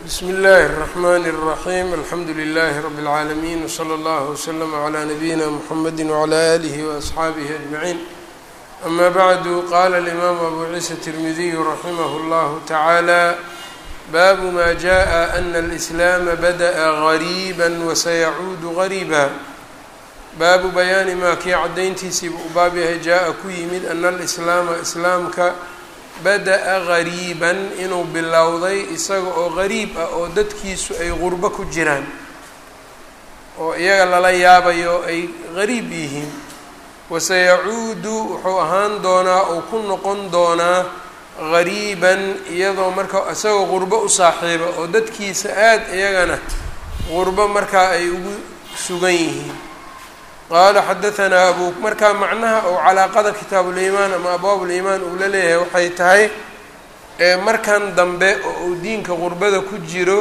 bsmi اllahi الرحmn الرaحيم alxamdu لlh رb العaalمين وslى اllه وslm عlى نabيina mحamedi وعlى آlih وأصxaabih أجمعين ama bعdu qala الإmam abu ciisa التirmidiy raximah اllah taعalى bab ma jaءa أna الإسlاam badaأa غarيbا وsayacuud غarيbا baabu bayaani maa kii caddayntiisiiba u baab yahay jaa-a ku yimid ana alislaama islaamka bada-a gariiban inuu bilowday isaga oo gariib ah oo dadkiisu ay qurbo ku jiraan oo iyaga lala yaabayo ay gariib yihiin wasayacuudu wuxuu ahaan doonaa oo ku noqon doonaa gariiban iyadoo marka isagoo qurbo u saaxiiba oo dadkiisa aada iyagana qurbo markaa ay ugu sugan yihiin qaala xadahanaa abu markaa macnaha ou calaaqada kitaabuliimaan ama abwaabuliimaan uu la leeyahay waxay tahay markan dambe oo uu diinka qurbada ku jiro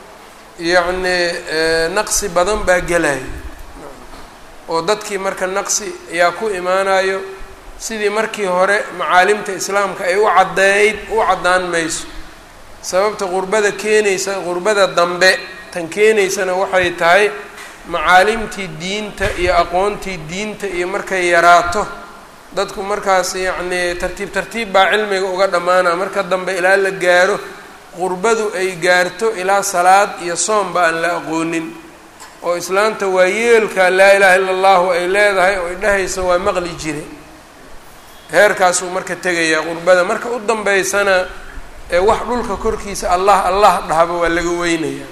yacnii naqsi badan baa gelayo oo dadkii marka naqsi ayaa ku imaanayo sidii markii hore macaalimta islaamka ay u caddeyd u caddaan mayso sababta qurbada keenaysa qurbada dambe tan keenaysana waxay tahay macaalimtii diinta iyo aqoontii diinta iyo markay yaraato dadku markaas yacnii tartiib tartiib baa cilmiga uga dhammaana marka dambe ilaa la gaaro qurbadu ay gaarto ilaa salaad iyo soomba aan la aqoonin oo islaanta waa yeelka laa ilaaha illa allahu ay leedahay oo ay dhahaysa waa maqli jire heerkaasuu marka tegayaa qurbada marka u dambeysana ee wax dhulka korkiisa allah allah dhahaba waa laga weynaya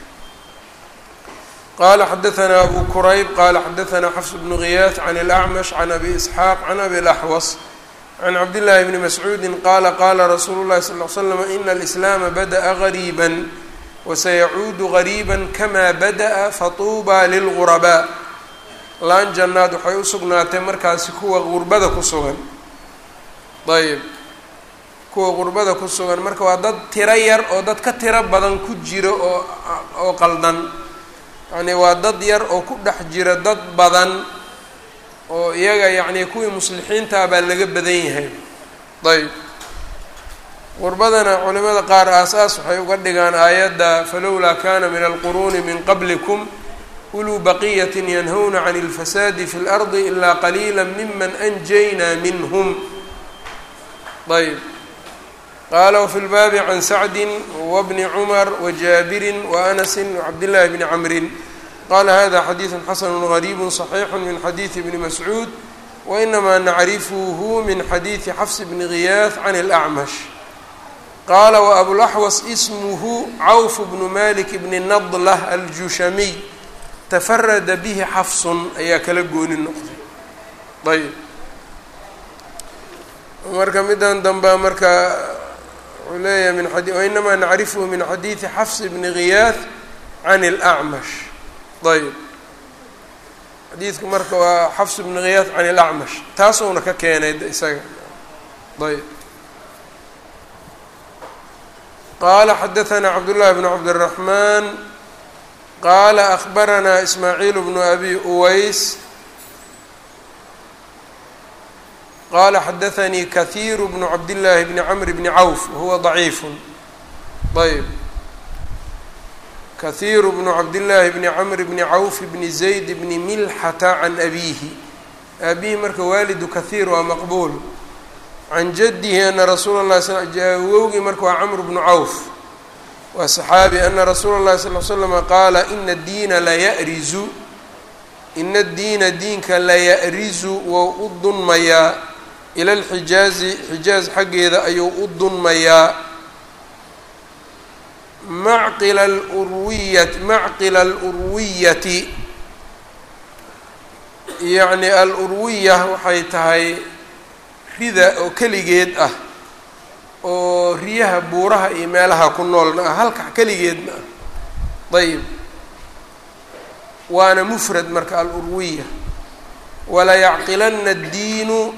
qala xadaثna abu kurayb qala xadaثna xfs bnu ghiyaas can اlأcmash can abi isxaaq can abi اlaxwas can cabdillaahi bni mascuudi qala qala rasuulu llahi sal l slam ina alislaama badaأa gariiba wasayacuudu gariiba kama badaأa fatuuba lilgurabaa laan jannaad waxay u sugnaatay markaasi kuwa gurbada ku sugan ayb kuwa gurbada ku sugan marka waa dad tiro yar oo dad ka tiro badan ku jiro oo oo qaldan yacni waa dad yar oo ku dhex jira dad badan oo iyaga yacnii kuwii muslixiintaa baa laga badan yahay ayb qurbadana culimada qaar aas-aas waxay uga dhigaan aayadda falowlaa kana min alquruuni min qablikum uluu baqiyatin yanhawna can اlfasaadi fi اlardi ilaa qaliila miman anjaynaa minhm ayb qaala wfi lbaabi can sacdi wbni cumar wajaabirin waanasi wcabdillahi bni camrin qala hada xadiidu xasanu gariibu صaxiixu min xadiidi bni mascuud wainamaa nacrifuhu min xadiidi xafs bni ghiyaas can اlأcmash qaala waabulaxwas ismuhu cawf bnu malik bni nadlah aljushamiy tafarada bihi xafsun ayaa kala gooni noqday ayb marka midan dambea marka wuxuu leeyahay min ad wainamaa nacrifuhu min xadiidi xafs bni ghiyaas can اlأcmash ayb xadiidku marka waa xafs bni ghiyaas can اlacmash taasuuna ka keenay isaga ayb qaala xadaثna cabdullahi bn cabdالraحman qaala akbaranaa ismaaciil bnu abi uways qala xadaثnii kahiiru bnu cabdillaahi bni camr bni cawf wahuwa ضaciif ayb kahiiru bnu cabdillaahi bni camr bni cawf bni zayd bni milxata can abiihi aabihi marka waalidu kahiir waa maqbuul can jadihi ana rasuula lahi sl awowgii marka waa camr bnu cawf waa saxaabi ana rasuula اllahi sal l slama qaala ina diina layarizu ina diina diinka layarizu wou u dunmayaa ila lxijaazi xijaaz xaggeeda ayuu u dunmayaa macqila alurwiyat macqila alurwiyati yacni al-urwiya waxay tahay rida oo keligeed ah oo riyaha buuraha iyo meelaha ku noolna ah halka keligeedna ah ayb waana mufrad marka alurwiya walayacqilana addiinu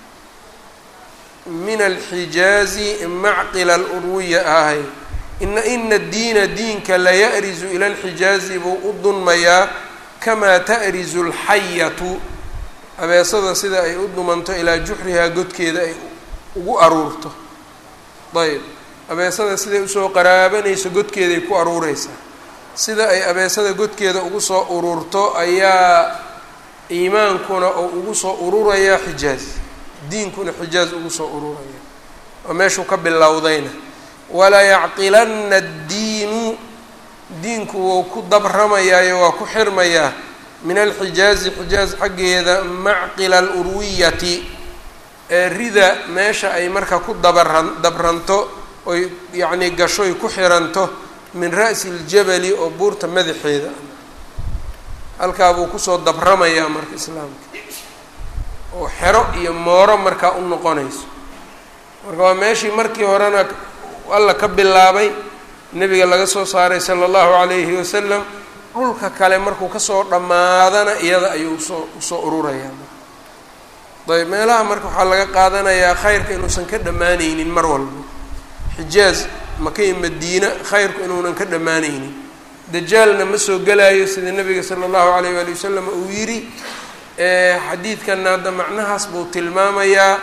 min alxijaazi macqila alurwiya ahay ina ina diina diinka laya'rizu ila alxijaazi buu u dunmayaa kamaa ta'rizu alxayatu abeesada sida ay u dumanto ilaa juxrihaa godkeeda ay ugu aruurto ayb abeesada siday usoo qaraabanayso godkeeday ku aruureysaa sida ay abeesada godkeeda ugu soo ururto ayaa iimaankuna oo ugu soo ururayaa xijaaz diinkuna xijaaz ugu soo ururaya oo meeshuu ka bilowdayna walaa yacqilanna addiinu diinku wuu ku dabramayaayo waa ku xirmayaa min alxijaazi xijaaz xaggeeda macqila alurwiyati ee rida meesha ay marka ku dabaran dabranto oy yacnii gashoy ku xiranto min ra'si ljabali oo buurta madaxeeda halkaa buu kusoo dabramayaa marka islaamka oo xero iyo mooro markaa u noqonayso marka waa meeshii markii horena alla ka bilaabay nebiga laga soo saaray sala allahu calayhi wasalam dhulka kale markuu kasoo dhammaadana iyada ayuu usoo usoo ururayaa ayb meelaha marka waxaa laga qaadanayaa khayrka inuusan ka dhammaanaynin mar walba xijaaz maka iyo madiina khayrku inuunan ka dhammaanaynin dajaalna ma soo gelaayo sida nabiga sala allahu alayh waali wasalam uu yidhi xadiidkanna hadda macnahaas buu tilmaamayaa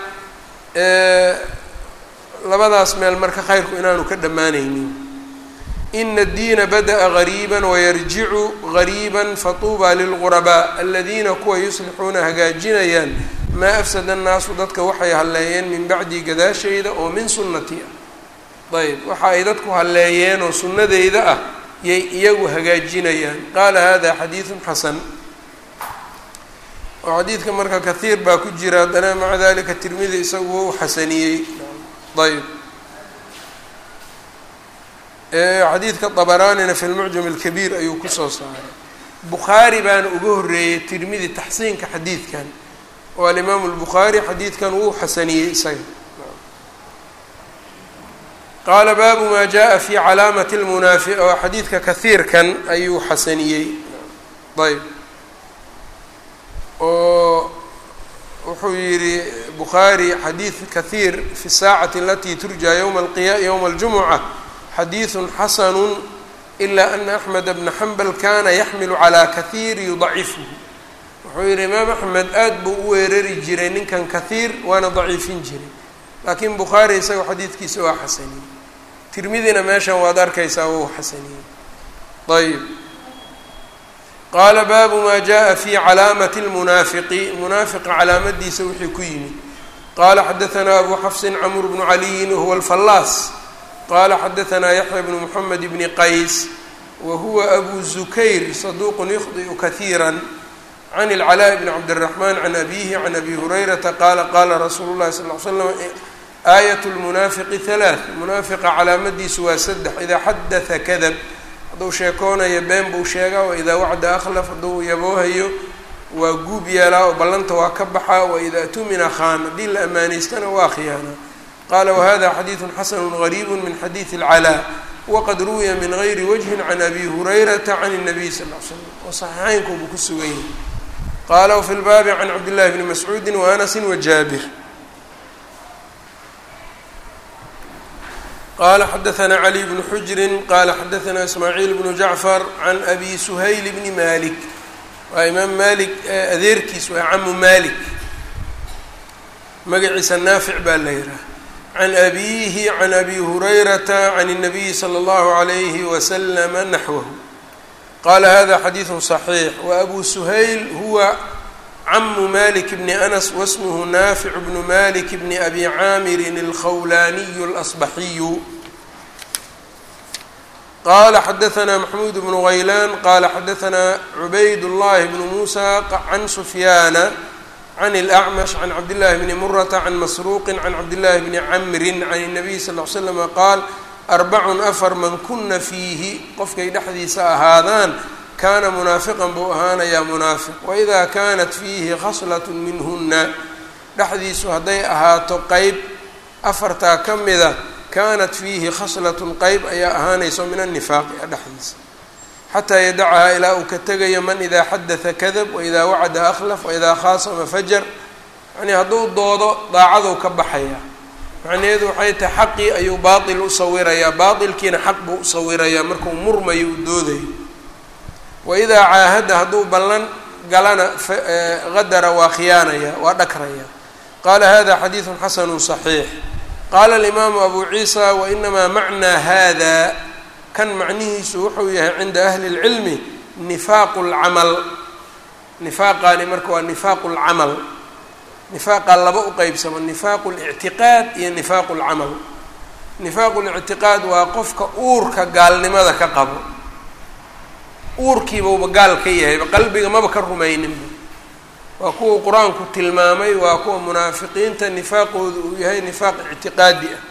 labadaas meel marka khayrku inaanu ka dhammaanaynin ina addiina bada'a gariiba wayarjicu gariiba fatuuba lilgurabaa aladiina kuwa yuslixuuna hagaajinayaan maa afsada annaasu dadka waxay halleeyeen min bacdii gadaashayda oo min sunnati ah ayb waxa ay dadku halleeyeen oo sunnadeyda ah yay iyagu hagaajinayaan qaala hada xadiidun xasan oo xadiidka marka kahiir baa ku jira haddana maca dalika tirmidi isagu wou xasaniyey ayb xadiidka dabaraanina fi lmucjam alkabiir ayuu kusoo saaray bukhaari baana uga horreeyey tirmidi taxsiinka xadiidkan oo alimaamu lbukhaari xadiidkan wuu xasaniyey isaga qaala baabu maa jaa fi calaamati lmunaafiq oo xadiidka kahiirkan ayuu xasaniyey ayb oo wuxuu yihi bukhaari xadiid kahiir fi saacati alati turja yowma alqiya yowma aljumuca xadiiثu xasanu ila ana axmed bna xambal kana yaxmilu calaa kahiir yudacifuhu wuxuu yihi imaam axmed aad buu u weerari jiray ninkan kahiir waana daciifin jiray laakiin bukhaari isagao xadiidkiisa waa xasaniyey tirmidina meeshan waad arkaysaa wou xasaniyey ayb qaala baabu maa jaءa fi calaamati اlmunaafiqi munaafiqa calaamadiisa wixii ku yimid qaala xadaanaa abu xafsin camr bnu caliyin wahuwa alfallaas qala xadaanaa yaxya bnu moxamed bni qays wa huwa abu zukayr saduuqun yukhdi'u kahiira can اlcalaaء bni cabdالraxman can abihi can abi hurayrata qaala qaala rasuulu llahi sal l slam aayat lmunaafiqi halaath munaafiqa calaamadiisu waa saddex idaa xadatha kadab hadduu sheekoonayo been buu sheegaa wa idaa wacda akhlaf hadduu yaboohayo waa guub yeelaa oo ballanta waa ka baxaa wa idaa tumina khaan haddii la ammaanaystana waa khiyaanaa qaala wahada xadiidu xasanu gariibu min xadiidi اlcalaa waqad ruwiya min gayri wajhin can abi hurayrata can الnabiy sal l slam oo saxiixeynkuubuu ku sugan yahay qaala wfi lbaabi can cabdillahi bni mascuudi waanasi wajaabir qala xadaanaa cali bnu xujrin qala xadaanaa ismaaciil bnu jacfar can abi suhayl bni malik waa imaam malik adeerkiis waa camu malik magaciisa naafic baa la yihaha can abiihi can abi hurayrata can الnabiyi slى اllahu عalayhi waslama naxwahu qala hada xadiidu صaxiix waabu suhayl huwa camu malik bni anas wasmhu naafic bnu malik bni abi caamirin alkhawlaniyu اlasbaxiyu qala xadaanaa maxmuud bnu haylaan qala xadaanaa cubayd llahi bnu muusa can sufyaana can اlأcmash can cabdillahi bni murata can masruuqi can cabdillahi bni camrin can الnabiy sal ly slama qaal arbacun afar man kuna fiihi qofkay dhexdiisa ahaadaan kaana munaafiqan buu ahaanayaa munaafiq waidaa kaanat fiihi khaslat minhuna dhexdiisu hadday ahaato qeyb afartaa ka mida kaanat fiihi khaslatun qeyb ayaa ahaanayso min annifaaqi a dhexdiisa xataa yadacahaa ilaa uu ka tegayo man idaa xadata kadab waidaa wacada akhlaf waidaa khaasama fajar yacnii hadduu doodo daacaduu ka baxaya macnaheedu waxay tahay xaqii ayuu baatil u sawirayaa baatilkiina xaq buu u sawirayaa markuu murmayo uu doodayo waidaa caahada hadduu ballan galana qadara waa khiyaanaya waa dhakraya qaala hada xadiidu xasanu صaxiix qaala alimaamu abu ciisa wainamaa macnaa hada kan macnihiisu wuxuu yahay cinda ahli اlcilmi nifaaqu اlcamal nifaaqaani marka waa nifaaqu اlcamal nifaaqa laba u qeybsamo nifaaqu اlictiqaad iyo nifaaqu اlcamal nifaaqu lictiqaad waa qofka uurka gaalnimada ka qabo uurkiibauba gaal ka yahayba qalbiga maba ka rumayninba waa kuwa qur-aanku tilmaamay waa kuwa munaafiqiinta nifaaqooda uu yahay nifaaq ictiqaadi ah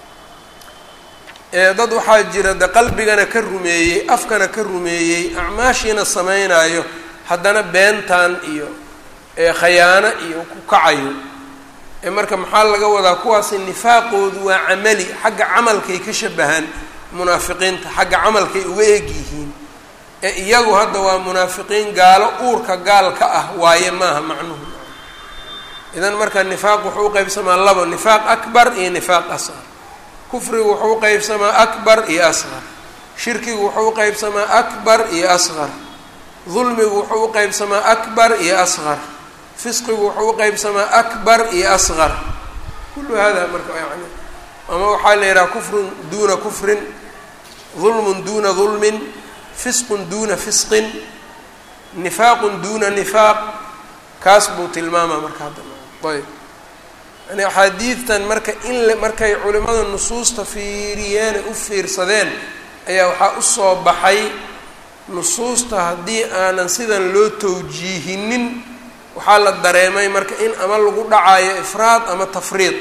ee dad waxaa jira de qalbigana ka rumeeyey afkana ka rumeeyey acmaashiina samaynayo haddana beentan iyo khayaano iyo ku kacayo ee marka maxaa laga wadaa kuwaasi nifaaqoodu waa camali xagga camalkay ka shabahaan munaafiqiinta xagga camalkay uga eg yihiin ee iyagu hadda waa munaafiqiin gaalo uurka gaal ka ah waaye maaha macnuhu idan marka nifaaq wuxuu uqeybsamaa labo nifaaq akbar iyo nifaaq asqar kufrigu wuxuu uqeybsamaa akbar iyo asqar shirkigu wuxuu uqeybsamaa akbar iyo asqar dulmigu wuxuu uqeybsamaa akbar iyo asqar fisqigu wuxuu uqeybsamaa akbar iyo asqar kullu hada marka yani ama waxaa la yidhaha kufrun duuna kufrin dulmun duuna dulmin fisqun duuna fisqin nifaaqun duuna nifaaq kaas buu tilmaamaa marka hadda ayb yani axaadiidtan marka in le markay culimada nusuusta fiiriyeene u fiirsadeen ayaa waxaa usoo baxay nusuusta haddii aanan sidan loo tawjiihinin waxaa la dareemay marka in ama lagu dhacayo ifraad ama tafriid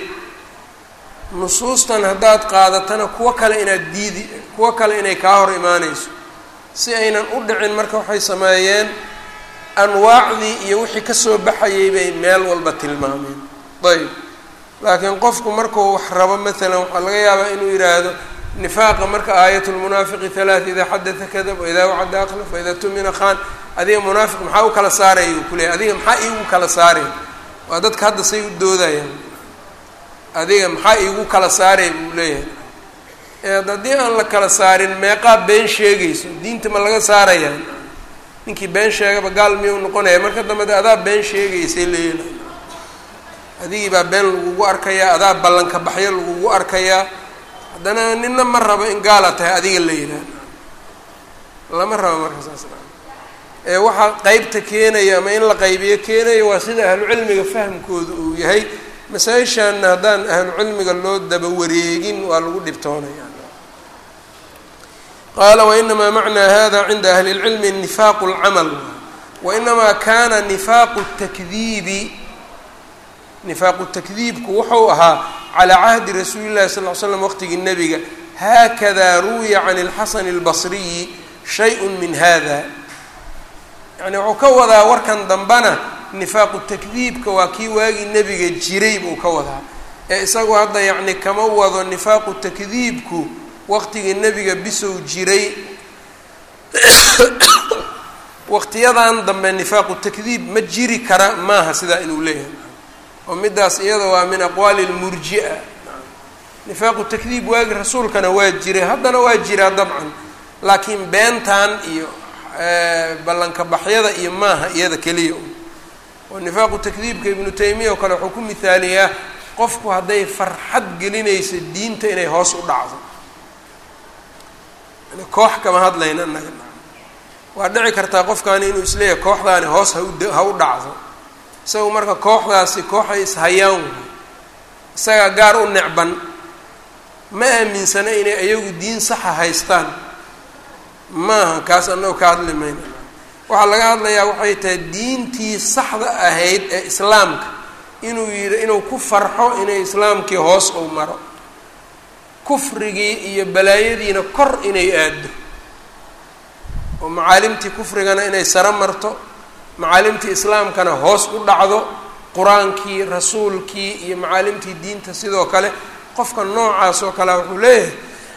nusuustan haddaad qaadatana kuwo kale inaad diidi kuwo kale inay kaa hor imaaneyso si aynan u dhicin marka waxay sameeyeen anwaacdii iyo wixii kasoo baxayay bay meel walba tilmaameen ayb laakiin qofku markuu wax rabo maalan waxaa laga yaabaa inuu yidhaahdo nifaaqa marka aayat lmunaafiqi halaat idaa xadata kadab waidaa wacada akhlaf waidaa tumina khan adiga munaafiq maxaa u kala saaraya uu kuleeyay adiga maxaa iigu kala saaraya waa dadka hadda say u doodayaan adiga maxaa iigu kala saaraya buu leeyahay eed haddii aan la kala saarin meeqaa been sheegayso diinta ma laga saarayaa ninkii been sheegaba gaal miyuu noqonaya marka dambe de adaa been sheegaysay leela adigii baa been lagugu arkayaa adaa ballanka baxyo lagugu arkayaa haddana nina ma rabo in gaala tahay adiga la yidhaah lama rabo marka saas ee waxaa qeybta keenaya ama in la qaybiyo keenaya waa sida ahlucilmiga fahamkooda uu yahay masaa-ishaana haddaan ahlucilmiga loo daba wareegin waa lagu dhibtoonaya qaala wainamaa macnaa hada cinda ahli اlcilmi nifaaqu اlcamal wainamaa kana nifaaqu takdiibi nifaaqu takdiibku wuxuu ahaa calaa cahdi rasuuli llahi sal ly slam waqtigii nebiga haakada ruwiya can اlxasan اlbasriyi shay min hada yani wuxuu ka wadaa warkan dambana nifaaqu takdiibka waa kii waagii nebiga jiray buu ka wadaa ee isagu hadda yacni kama wado nifaaqu takdiibku waqtigii nebiga bisow jiray waqtiyadan dambe nifaaqu takdiib ma jiri kara maaha sidaa inuu leeyahay oo midaas iyada waa min aqwaali lmurji-a nifaaqu takdiib waagi rasuulkana waa jiray haddana waa jiraa dabcan laakiin beentan iyo ballanka baxyada iyo maaha iyada keliya oo nifaaqu takdiibka ibnu taymiya oo kale wuxuu ku mihaaliyaa qofku hadday farxad gelinayso diinta inay hoos u dhacdo yani koox kama hadlayna naga waa dhici kartaa qofkaani inuu isleeyahay kooxdaani hoos hau ha u dhacdo isagu marka kooxdaasi kooxay ishayaan way isagaa gaar u necban ma aaminsana inay iyagu diin saxa haystaan maaha kaas annagoo ka hadli mayna waxaa laga hadlayaa waxay tahay diintii saxda ahayd ee islaamka inuu yidhi inuu ku farxo inay islaamkii hoos uu maro kufrigii iyo balaayadiina kor inay aado oo macaalimtii kufrigana inay saro marto macaalimtii islaamkana hoos u dhacdo qur-aankii rasuulkii iyo macaalimtii diinta sidoo kale qofka noocaas oo kale wuxuu leeyahay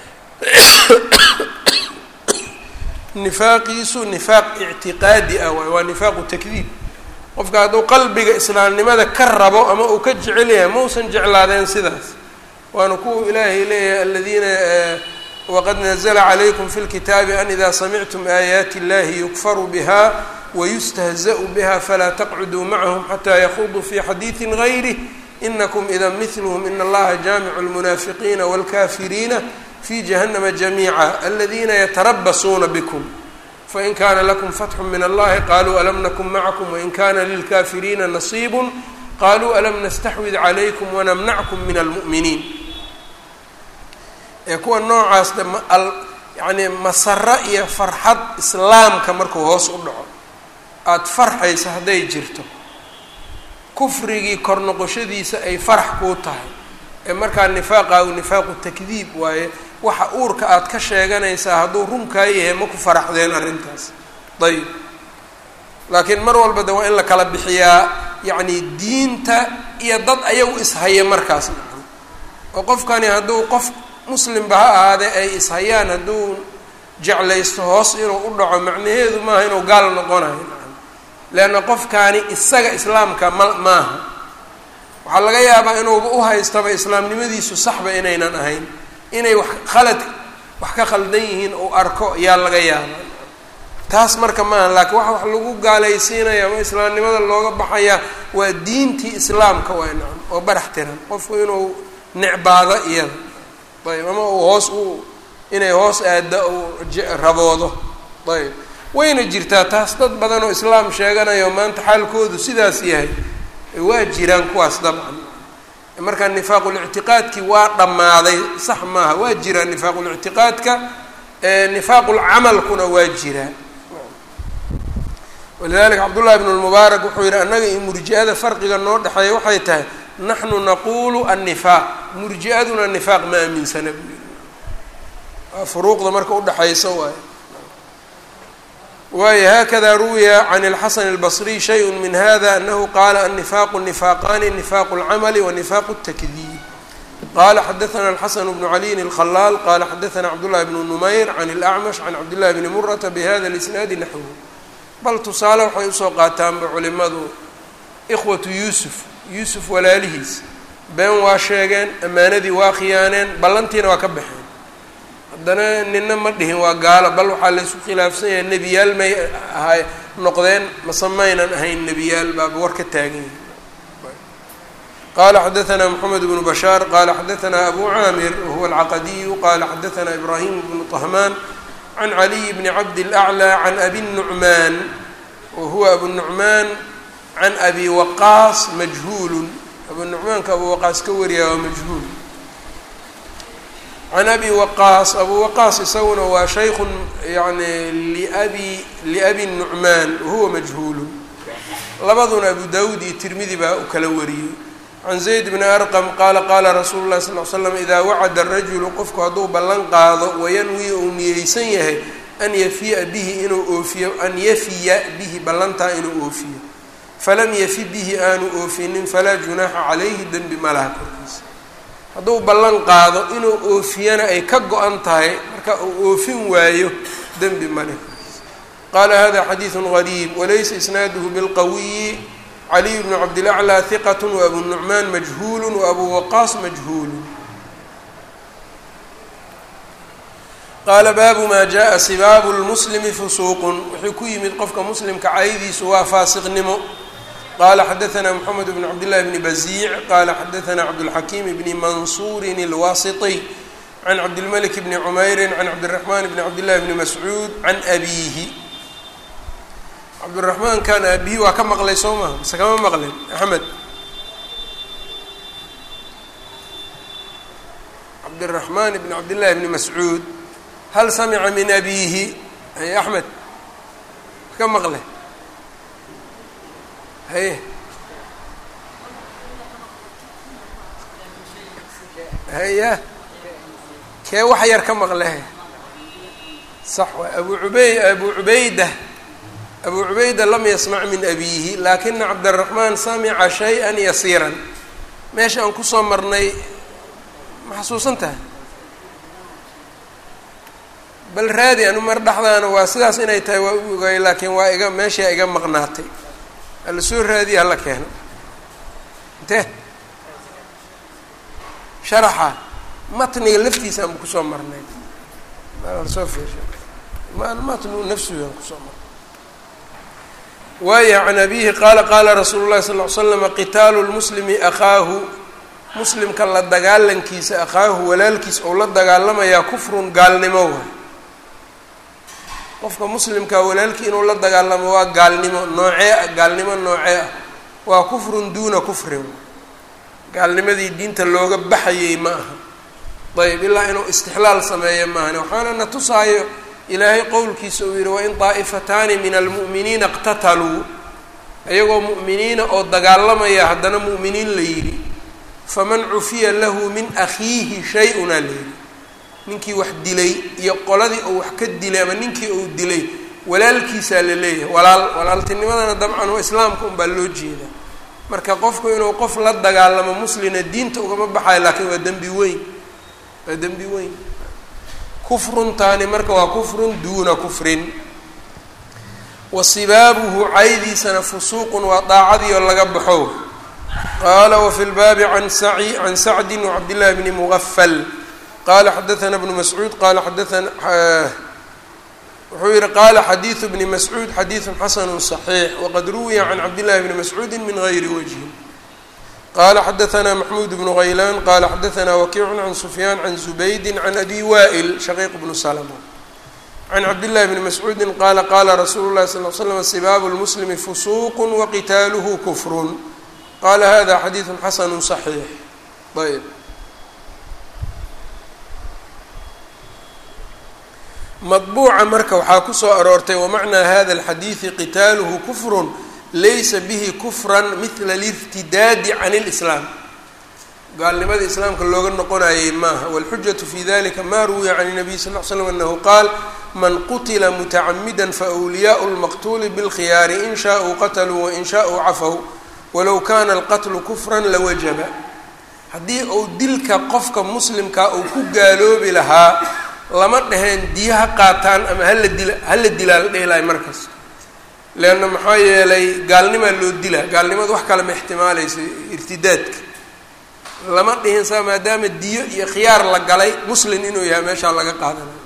nifaaqiisu nifaaq ictiqaadi ah waay waa nifaaqu takdiib qofka hadduu qalbiga islaamnimada ka rabo ama uu ka jecel yahay mausan jeclaadeen sidaas waana kuwa ilaahay leeyahay aladiina waqad nazla calaykum fi lkitaabi an ida samictum aayaati اllahi yukfaru biha wayustahza'u biha falaa taqcuduu macahum xataa yakuduu fi xadiidi gayrih inakum ida mitlhm in allaha jaamicu lmunaafiqiina wاlkafiriina fi jahannama jamiica aladina yatarabasuuna bkm fain kana lakum fatxu min allahi qaluu alam nakun macakum wain kana lilkafiriina nasiib qaluu alam nastaxwid calaykum wanamnackum min almu'miniin ee kuwa noocaas yani masaro iyo farxad islaamka markuu hoos u dhaco aada farxaysa hadday jirto kufrigii kor noqoshadiisa ay farax kuu tahay ee markaa nifaaqaagu nifaaqu takdiib waaye waxa uurka aada ka sheeganaysaa hadduu runkaa yahay ma ku faraxdeen arrintaas ayib laakiin mar walba de waa in la kala bixiyaa yacni diinta iyo dad ayagu ishaya markaas nacam oo qofkani hadduu qof muslimba ha ahaadee ay ishayaan hadduu jeclaysto hoos inuu u dhaco macnaheedu maaha inuu gaal noqonayo nacam leanna qofkaani isaga islaamka ma maaha waxaa laga yaabaa inuuba u haystaba islaamnimadiisu saxba inaynan ahayn inay wax khalad wax ka khaldan yihiin uu arko yaa laga yaabaa taas marka maaha laakiin waxa wax lagu gaalaysiinaya ama islaamnimada looga baxayaa waa diintii islaamka waa nacam oo barax tiran qofku inuu necbaado iyada ayb ama uu hoos u inay hoos aada uu raboodo ayb wayna jirtaa taas dad badan oo islaam sheeganayo maanta xaalkoodu sidaas yahay waa jiraan kuwaas dabcan marka nifaaqulictiqaadkii waa dhammaaday sax maaha waa jiraa nifaaqulictiqaadka nifaaqulcamalkuna waa jiraa walidalika cabdullahi bn lmubaarak wuxuu yihi annaga iyo murji-ada farqiga noo dhexeeya waxay tahay naxnu naquulu annifaaq murji-aduna nifaaq ma aaminsana buu yihi waa furuuqda marka udhexaysa waayo waayo hakada ruwiya can اlxasan اlbصriy shayء min hada anahu qala النifaqu نifaqani نifaq اlcamli ونifaq الtakdiib qala xadaثna الxasan bnu عaliyin الkhalaal qala xadaثna cabdالlahi bn numayr can اlأcmash can cabdالlahi bni murata bhada اlisnaadi naxwhu bal tusaale waxay usoo qaataanba culimadu ikhwatu yuusuf yuusuf walaalihiis been waa sheegeen ammaanadii waa khiyaaneen ballantiina waa ka baxeen haddana nina ma dhihin waa gaalo bal waxaa laysku khilaafsan yahay nebiyaal may ahay noqdeen mase maynan ahayn nebiyaal baaba war ka taagan yahi qala xadaثna mxamed bnu bashaar qala xadaثna abu caamir wahuwa alcaqadiyu qala xadaثna ibrahim bnu طahmaan can caliy bni cabd اlأclى can abi nucmaan wahuwa abu nucmaan can abi waqaas majhuulu abu nucmaanka abu waqaas ka wariya waa majhuul can abi waqaas abu waqaas isaguna waa shaykun yani liabi liabi nucmaan wahuwa majhuulu labaduna abu dawud iyo tirmidi baa u kala wariyey can zayd bni arqam qaala qaala rasuulu llahi sal l slam idaa wacada rajulu qofku hadduu ballan qaado wayanwi uu niyeysan yahay an yafiya bihi inuu oofiyo an yafiya bihi ballantaa inuu oofiyo falam yafi bihi aanu oofinin falaa junaaxa calayhi dembi malaha korkiisa hadduu ballan qaado inuu oofiyana ay ka go-an tahay marka uu oofin waayo dembi male korkiisa qaala hada xadiidu gariib walaysa isnaaduhu bilqawiyi caliy bnu cabdilaclى hiqat wabu nucmaan majhuulu waabu waqaas majhuulu qaala baabu maa jaءa sibaabu lmuslimi fusuuqun wuxuu ku yimid qofka muslimka caydiisu waa faasiqnimo qala xadaثna mxamed bn cabdillahi bni baziic qala xadaثna cabdاlxakiim bni mansuurin اlwasiطy can cabdilmalik bni cumeyri can cabdالraxman bni cabdillahi bni mascuud can abiihi cabdiraxmaan kan aabihi waa ka maqlay soo maha mase kama maqlin axmed cabdiraxmaan bni cabdillahi bni mascuud hal samica min abiihi ay axmed ka maqle haye haya kee wax yar ka maqlehe sax waay abu ubey abu cubayda abu cubayda lam yasmac min abiihi laakina cabdiraxmaan samica shay-an yasiiran meesha aan kusoo marnay ma xasuusan tahay bal raadi anu mar dhexdaana waa sidaas inay tahay waa u ogay laakiin waa iga meeshaa iga maqnaatay hala soo raadiya hala keeno intee sharaxa matniga laftiisa aan kusoo marnay soo fiirsha matnu nafsigaan kusoo marnay waaya can abihi qaala qaala rasuulu llahi sal l slama qitaalu lmuslimi akhaahu muslimka la dagaalankiisa akhaahu walaalkiis ou la dagaalamayaa kufrun gaalnimo waay qofka muslimkaa walaalkii inuu la dagaalamo waa gaalnimo noocee ah gaalnimo noocee ah waa kufrun duuna kufrin gaalnimadii diinta looga baxayay ma aha ayb ilaa inuu istixlaal sameeyo maahane waxaana na tusaayo ilaahay qowlkiisa uu yihi wain daa'ifataani min almu'miniina iqtataluu iyagoo mu'miniina oo dagaalamaya haddana mu'miniin la yidhi faman cufiya lahu min akhiihi shay-una la yidhi ninkii wax dilay iyo qoladii uu wax ka dilay ama ninkii uu dilay walaalkiisaa la leeyahay walaal walaaltinimadana dabcan waa islaamka unbaa loo jeedaa marka qofku inuu qof la dagaalamo muslina diinta ugama baxayo laakiin waa dembi weyn waa dembi weyn kufruntaani marka waa kufrun duuna kufrin wa sibaabuhu caydiisana fusuuqun waa daacadii oo laga baxo qaala wafi lbaabi can saci can sacdi wacabdillahi bni mugafal qala xadaana bnu mascuud qala xadaana wuxuu yihi qaala xadiidu bni mascuud xadiidu xasanu صaxiix waqad ruwiya can cabdillahi bni mascuudi min gayri wajhin qala xadaana maxmuud bnu haylaan qala xadaana wakiicu can sufyaan can zubaydi can abi wa'il shaqiiq bnu slma can cabdillahi bni mascuudi qaala qala rasuulu lahi sal l slam sibaabu lmuslimi fusuuq waqitaaluhu kufrun qala hada xadiidu xasanu صaxiix ayb maطbuuca marka waxaa ku soo aroortay wamacnaa hada اlxadiidi qitaaluhu kufrun laysa bihi kufran mila اlirtidaadi can اlislaam gaalnimada islaamka looga noqonayay maaha wاlxujaةu fi dalika ma ruwiya can الnabiy sal ll slam anahu qaal man qutila mutacamida faأwliyaءu اlmaqtuli bاlkhiyaari in shaءuu qatluu wain shaءuu cafow walow kana alqatlu kufra lawajaba haddii uu dilka qofka muslimkaa uu ku gaaloobi lahaa lama dhaheen diyo ha qaataan ama hala dila hala dilaa la dhehi lahay markas leanna maxaa yeelay gaalnimaa loo dilaa gaalnimada wax kale ma ixtimaalaysa irtidaadka lama dhihin saa maadaama diyo iyo khiyaar la galay muslin inuu yahay meeshaa laga qaadanayo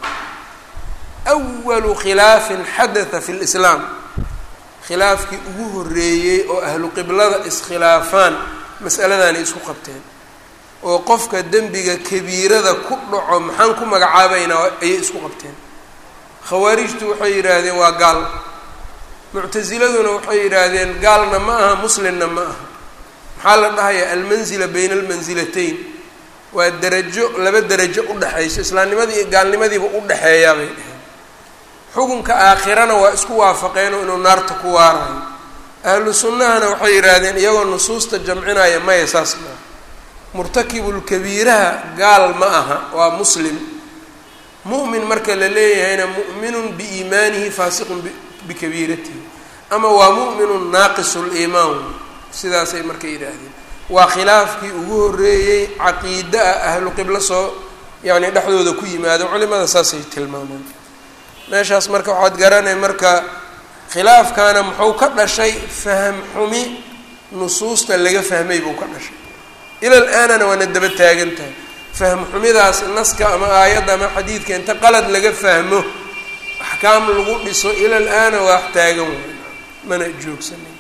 awalu khilaafin xadatha fi lislaam khilaafkii ugu horreeyey oo ahlu qiblada iskhilaafaan mas'aladaanay isku qabteen oo qofka dembiga kabiirada ku dhaco maxaan ku magacaabaynaa ayay isku qabteen khawaarijtu waxay yidhaahdeen waa gaal muctasiladuna waxay yidhaahdeen gaalna ma aha muslimna ma aha maxaa la dhahayaa almanzila bayna almansilatayn waa derajo laba derajo udhexayso islaamnimadii iyo gaalnimadiiba udhexeeyaa bay dheheen xukunka aakhirana waa isku waafaqeenoo inuu naarta ku waarayo ahlu sunnahana waxay yidhaahdeen iyagoo nusuusta jamcinaya maya saas maaha murtakibulkabiiraha gaal ma aha waa muslim mu'min marka la leeyahayna mu'minun biiimaanihi faasiqun bikabiiratihi ama waa mu'minun naaqisu liimaan sidaasay marka yidhaahdeen waa khilaafkii ugu horreeyey caqiida ah ahlu qiblo soo yacni dhexdooda ku yimaado culimada saasay tilmaamaan meeshaas marka waxaad garanay marka khilaafkaana muxuu ka dhashay faham xumi nusuusta laga fahmay buu ka dhashay ilal aanana waana daba taagan tahay fahm xumidaas naska ama aayadda ama xadiidka inta qalad laga fahmo axkaam lagu dhiso ilal aana waa wax taagan way mana joogsanin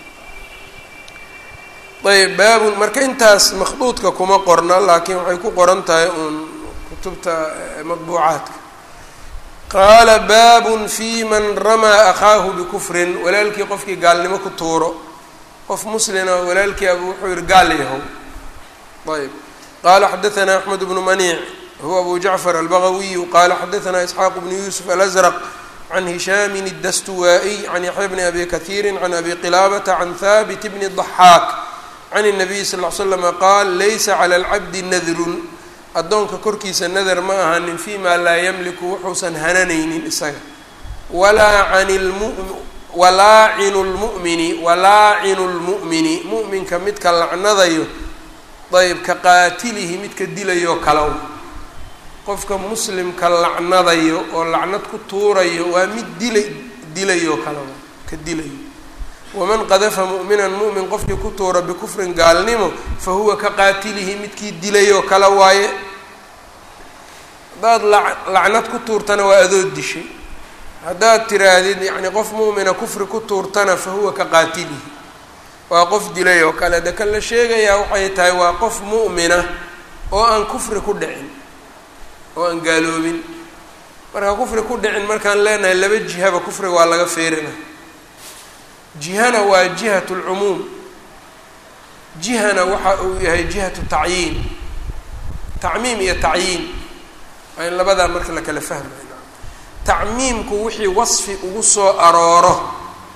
ayb baabun marka intaas makhduudka kuma qorna laakiin waxay ku qoran tahay uun kutubta madbuucaadka qaala baabun fi man ramaa akhaahu bikufrin walaalkii qofkii gaalnimo ku tuuro qof muslina walaalkii abu wuxuu yihi gaal yahow ayb qala xadaثna axmed bnu maniic huwa abu jacfar albagawiyu qala xadaثna isxaaq bnu yusuf alazrq can hishaami الdastuwaaئy can yaxya bni abi kahiiri can abi qilaabata can haabit bni ضaxaak can الnabiy sal ly slama qaal laysa clى اlcabdi nadrun addoonka korkiisa nadar ma ahanin fima laa ymliku wuxuusan hananaynin isaga walaa an walaacinu lmu'mini walaacinu lmu'mini mu'minka midka lacnadayo ayb ka qaatilihi midka dilayoo kalow qofka muslimka lacnadayo oo lacnad ku tuurayo waa mid dilay dilayoo kalow ka dilayo waman qadafa mu'minan mu'min qofkii ku tuura bikufrin gaalnimo fa huwa ka qaatilihi midkii dilayoo kale waaye haddaad la lacnad ku tuurtana waa adoo dishay haddaad tiraahdid yacni qof mu'mina kufri ku tuurtana fa huwa ka qaatilihi waa qof dilay oo kale de kan la sheegayaa waxay tahay waa qof mu'mina oo aan kufri ku dhicin oo aan gaaloobin marka kufri ku dhicin markaan leenahay laba jihaba kufriga waa laga feerina jihana waa jihat lcumuum jihana waxa uu yahay jihatu tacyiin tacmiim iyo tacyiin waa in labadaa marka la kala fahmay tacmiimku wixii wasfi ugu soo arooro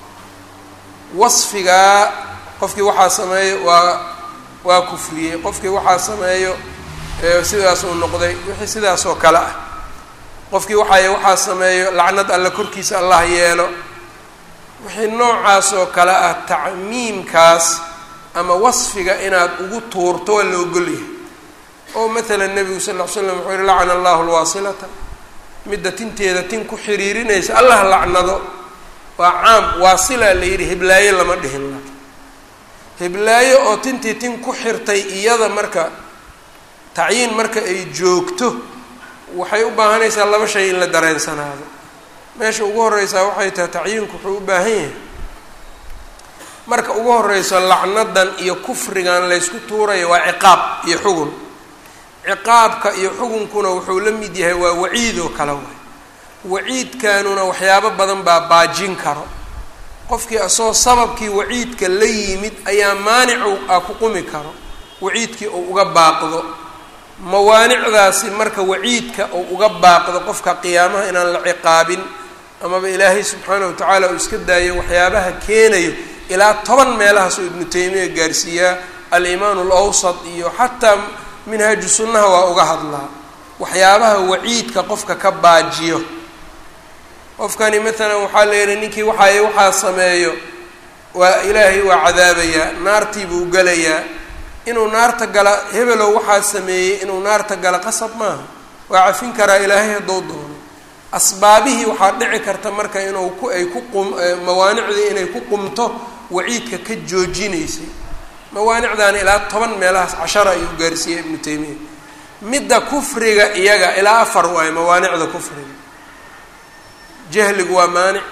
wasfigaa qofkii waxaa sameeyo waa waa kufriyey qofkii waxaa sameeyo sidaas uu noqday wixii sidaas oo kale ah qofkii waxay waxaa sameeyo lacnad alle korkiisa allah yeelo wixii noocaas oo kale ah tacmiimkaas ama wasfiga inaad ugu tuurto waa la ogolyahay oo matala nebigu sal ll ly slam wuxuu yihi lacana allahu lwaasilata midda tinteeda tin ku xiriirinaysa allah lacnado waa caam waasilaa la yidhi hiblaayo lama dhihin la hiblaayo oo tintii tin ku xirtay iyada marka tacyiin marka ay joogto waxay u baahanaysaa laba shay in la dareensanaado meesha ugu horeysaa waxay tahay tacyiinku wuxuu u baahan yahay marka ugu horeyso lacnadan iyo kufrigan laysku tuuraya waa ciqaab iyo xugun ciqaabka iyo xugunkuna wuxuu la mid yahay waa waciid oo kale waay waciidkanuna waxyaabo badan baa baajin karo qofkii asagoo sababkii waciidka la yimid ayaa maanicu a ku qumi karo waciidkii uu uga baaqdo mawaanicdaasi marka waciidka uu uga baaqdo qofka qiyaamaha inaan la ciqaabin amaba ilaahay subxaanahu wa tacaala uu iska daayo waxyaabaha keenayo ilaa toban meelahaasuu ibnu taymiya gaarsiiyaa alimaan alawsat iyo xataa minhaaju sunnaha waa uga hadlaa waxyaabaha waciidka qofka ka baajiyo qofkani maalan waxaa la yihi ninkii waxaay waxaa sameeyo waa ilaahay waa cadaabayaa naartii buu gelayaa inuu naarta gala hebelow waxaa sameeyey inuu naarta gala qasab maaha waa cafin karaa ilaahay hadduu doono asbaabihii waxaa dhici karta marka inuu ku ay ku qum mawaanicdii inay ku qumto waciidka ka joojinaysay mawaanicdaani ilaa toban meelahaas cashara ayuu gaarsiiyey ibnu taymiya midda kufriga iyaga ilaa afar waayo mawaanicda kufriga jahligu waa maanic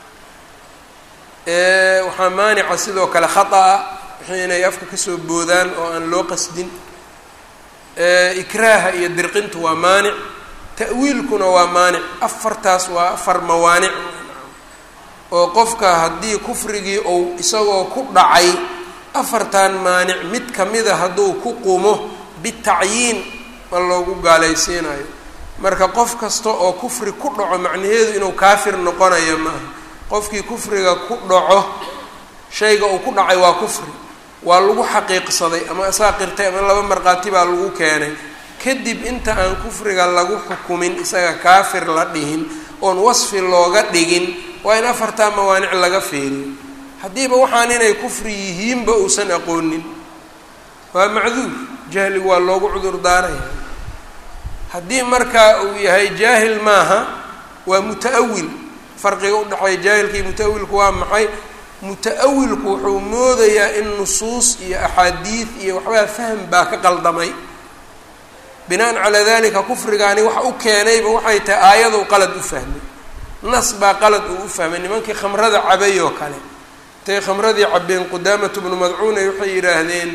waxaa maanica sidoo kale khata-a wixii inay afka kasoo boodaan oo aan loo qasdin ikraaha iyo dirqintu waa maanic ta'wiilkuna waa maanic afartaas waa afar mawaanic oo qofka haddii kufrigii ou isagoo ku dhacay afartan maanic mid kamida hadduu ku qumo bitacyiin ma loogu gaalaysiinayo marka qof kasta oo kufri ku dhaco macnaheedu inuu kaafir noqonayo maaha qofkii kufriga ku dhaco shayga uu ku dhacay waa kufri waa lagu xaqiiqsaday ama asaa qirtay ama laba markhaati baa lagu keenay kadib inta aan kufriga lagu xukumin isaga kaafir la dhihin oon wasfi looga dhigin waa in afartaa mawaanic laga feeriyo haddiiba waxaan inay kufri yihiinba uusan aqoonin waa macduur jahligu waa loogu cudur daaraya haddii marka uu yahay jaahil maaha waa muta-awil farqiga udhexeeya jaahilka iyo muta-awilku waa maxay muta-awilku wuxuu moodayaa in nusuus iyo axaadiid iyo waxbaa fahm baa ka qaldamay binaan calaa dalika kufrigaani waxa u keenayba waxay tahay aayadou qalad u fahmay nas baa qalad uu u fahmay nimankii khamrada cabay oo kale intay khamradii cabeen qudaamatu bnu madcuun ay waxay yidhaahdeen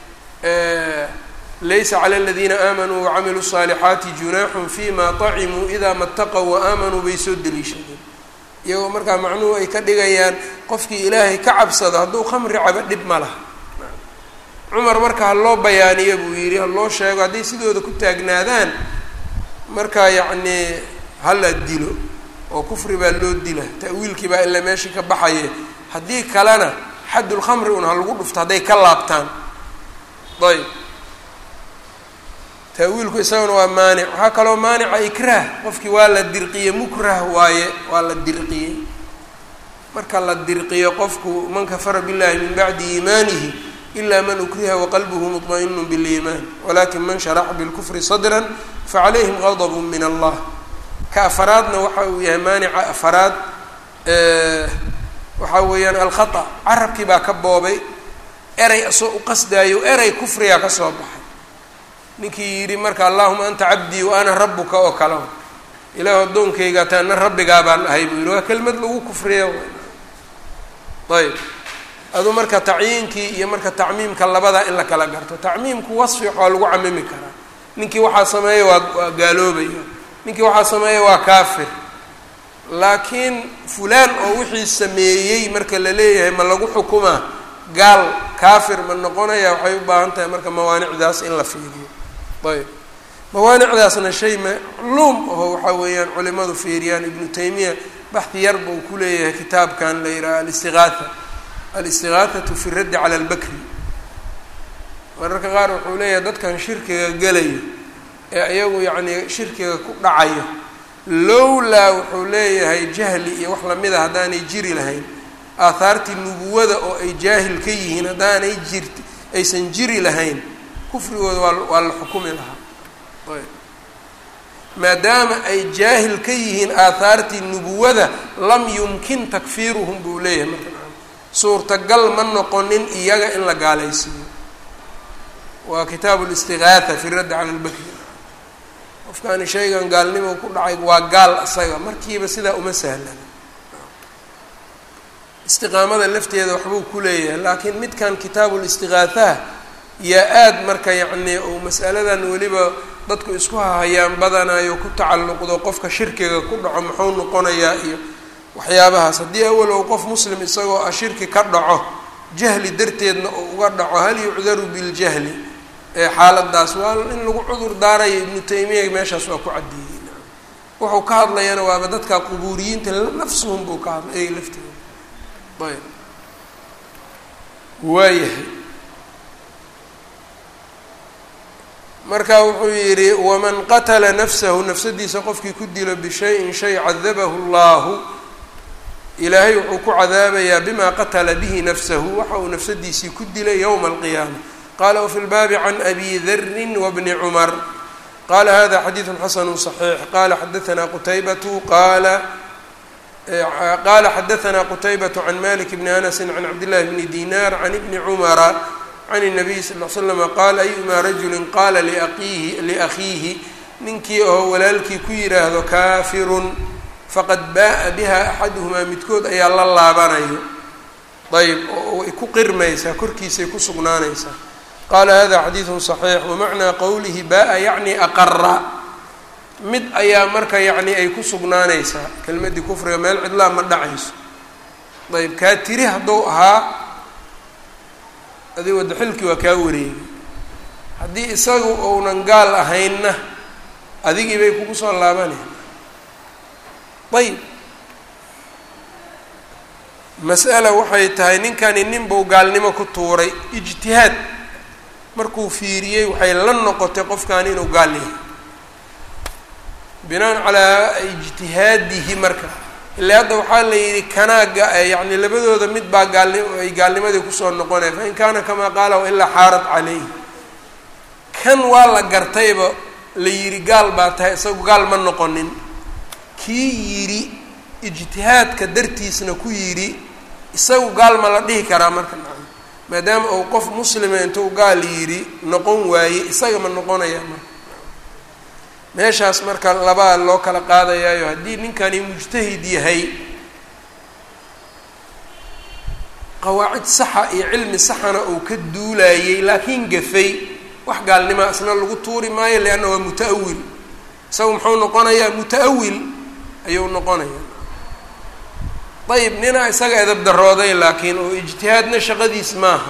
laysa clى اladiina aamanuu wacamiluu الصaalixaati junaaxun fima طacimuu idaa mataqow waaamanuu bay soo deliishadeen iyagoo markaa macnuhu ay ka dhigayaan qofkii ilaahay ka cabsado hadduu khamri cabo dhib ma laha cumar marka ha loo bayaaniyo buu yidhi ha loo sheego hadday sidooda ku taagnaadaan marka yacnii hala dilo oo kufri baa loo dila ta'wiilkii baa ilaa meeshii ka baxaye haddii kalena xaddulkhamri un ha lagu dhufto hadday ka laabtaan ayb taawiilku isaguna waa maanic waxaa kaloo maanica ikraah qofkii waa la dirqiyey mukrah waaye waa la dirqiyey marka la dirqiyo qofku man kafara billahi min bacdi iimaanihi ila man ukriha waqalbuhu muطmaئinu biliimaan walakin man sharaxa bilkufri sadra facalayhim gadb min allah ka afaraadna waxa uu yahay maanica afaraad waxaa weeyaan alkhaطأ carabkii baa ka boobay eray asoo u qasdaayo eray kufriga kasoo baxay ninkii yidhi marka allahuma anta cabdii wa ana rabuka oo kale ilaahu addoonkaygaa taana rabbigaa baan ahay buu yihi waa kelmad lagu kufriya ayb aduu marka tacyiinkii iyo marka tacmiimka labadaa in la kala garto tacmiimku wasfi waxaa lagu camimi karaa ninkii waxaa sameeya waa waa gaaloobaya ninkii waxaa sameeya waa kaafir laakiin fulaan oo wixii sameeyey marka la leeyahay ma lagu xukumaa gaal kaafir ma noqonaya waxay u baahan tahay marka mawaanicdaas in la fiiriyo ayb mawaanicdaasna shay macluum aho waxaa weeyaan culimadu fiiriyaan ibnu taymiya baxdi yar buu ku leeyahay kitaabkan la yidhaha alistigaatha alistigaahatu fi raddi cala albakri mararka qaar wuxuu leeyahay dadkan shirkiga gelayo ee ayagu yacnii shirkiga ku dhacayo lowlaa wuxuu leeyahay jahli iyo wax lamida haddaanay jiri lahayn aahaartii nubuwada oo ay jaahil ka yihiin haddaanay jirt aysan jiri lahayn kufrigooda waa waa la xukumi lahaa ayb maadaama ay jaahil ka yihiin aahaartii nubuwada lam yumkin takfiiruhum buu leeyahay marka suurtagal ma noqonin iyaga in la gaalaysiiyo waa kitaabu listigaatha fi raddi cala lbakri qofkaani shaygan gaalnimo ku dhacay waa gaal isaga markiiba sidaa uma sahlan istiqaamada lafteeda waxbuu ku leeyahay laakiin midkan kitaabu listigaathaha yaa aada marka yacnii uu mas'aladan weliba dadku isku hahayaan badanayo ku tacalluqdo qofka shirkiga ku dhaco muxuu noqonayaa iyo waxyaabahaas haddii awal ou qof muslim isagoo ah shirki ka dhaco jahli darteedna oo uga dhaco hal yucdaru biljahli ee xaaladaas waa in lagu cudur daarayo ibnu taymiya meeshaas waa ku caddeeyey wuxuu ka hadlayana waaba dadka qubuuriyiinta nafsuhum buu ka hadlay ey lafteeda ayb waayahay marka wuxuu yidhi waman qatala nafsahu nafsadiisa qofkii ku dilo bishayin shay cadabahu llahu ilaahay wuxuu ku cadaabayaa bima qatala bihi nafsahu waxa uu nafsadiisii ku dilay yowma alqiyaama qala wfi lbaabi can abi dari wbni cumar qala hada xadiidu xasanu صaxiix qala xadaana qutaybatu qala qala xadaana qutaybaة can malik bni anasi can cabdillahi bni dinar can ibni cumara can الnabiy sal l slama qaala ayuma rajuli qaala liaqiihi liakhiihi ninkii oo walaalkii ku yidhaahdo kaafirun faqad ba'a biha axaduhumaa midkood ayaa la laabanayo ayb oo way ku qirmaysaa korkiisay ku sugnaanaysaa qaala hada xadiidu صaxiix wamacnaa qowlihi ba'a yacni aqara mid ayaa marka yacni ay ku sugnaanaysaa kelmaddii kufriga meel cidlaa ma dhacayso ayb kaa tiri hadduu ahaa adi wadda xilkii waa kaa wareegay haddii isagu ounan gaal ahaynna adigii bay kugu soo laabaneen ayb mas'ala waxay tahay ninkani nin buu gaalnimo ku tuuray ijtihaad markuu fiiriyey waxay la noqotay qofkani inuu gaal yahay binaan calaa ijtihaadihi marka ilaa hadda waxaa la yidhi kanaaga yacni labadooda mid baa gaalnim ay gaalnimadii kusoo noqonaya fa in kaana kamaa qaala wailaa xaarat calayhi kan waa la gartayba la yidhi gaal baa tahay isagu gaal ma noqonin kii yidhi ijtihaadka dartiisna ku yidhi isagu gaal ma la dhihi karaa marka nacam maadaama uu qof muslima intuu gaal yidhi noqon waaye isaga ma noqonaya marka meeshaas marka labaa loo kala qaadayaayo haddii ninkani mujtahid yahay qawaacid saxa iyo cilmi saxana uu ka duulayey laakiin gafay wax gaalnimaa isna lagu tuuri maayo leanna waa muta-awil isagu muxuu noqonayaa muta-awil ayuu noqonaya ayib nina isaga edab darooday laakiin oo ijtihaadna shaqadiis maaha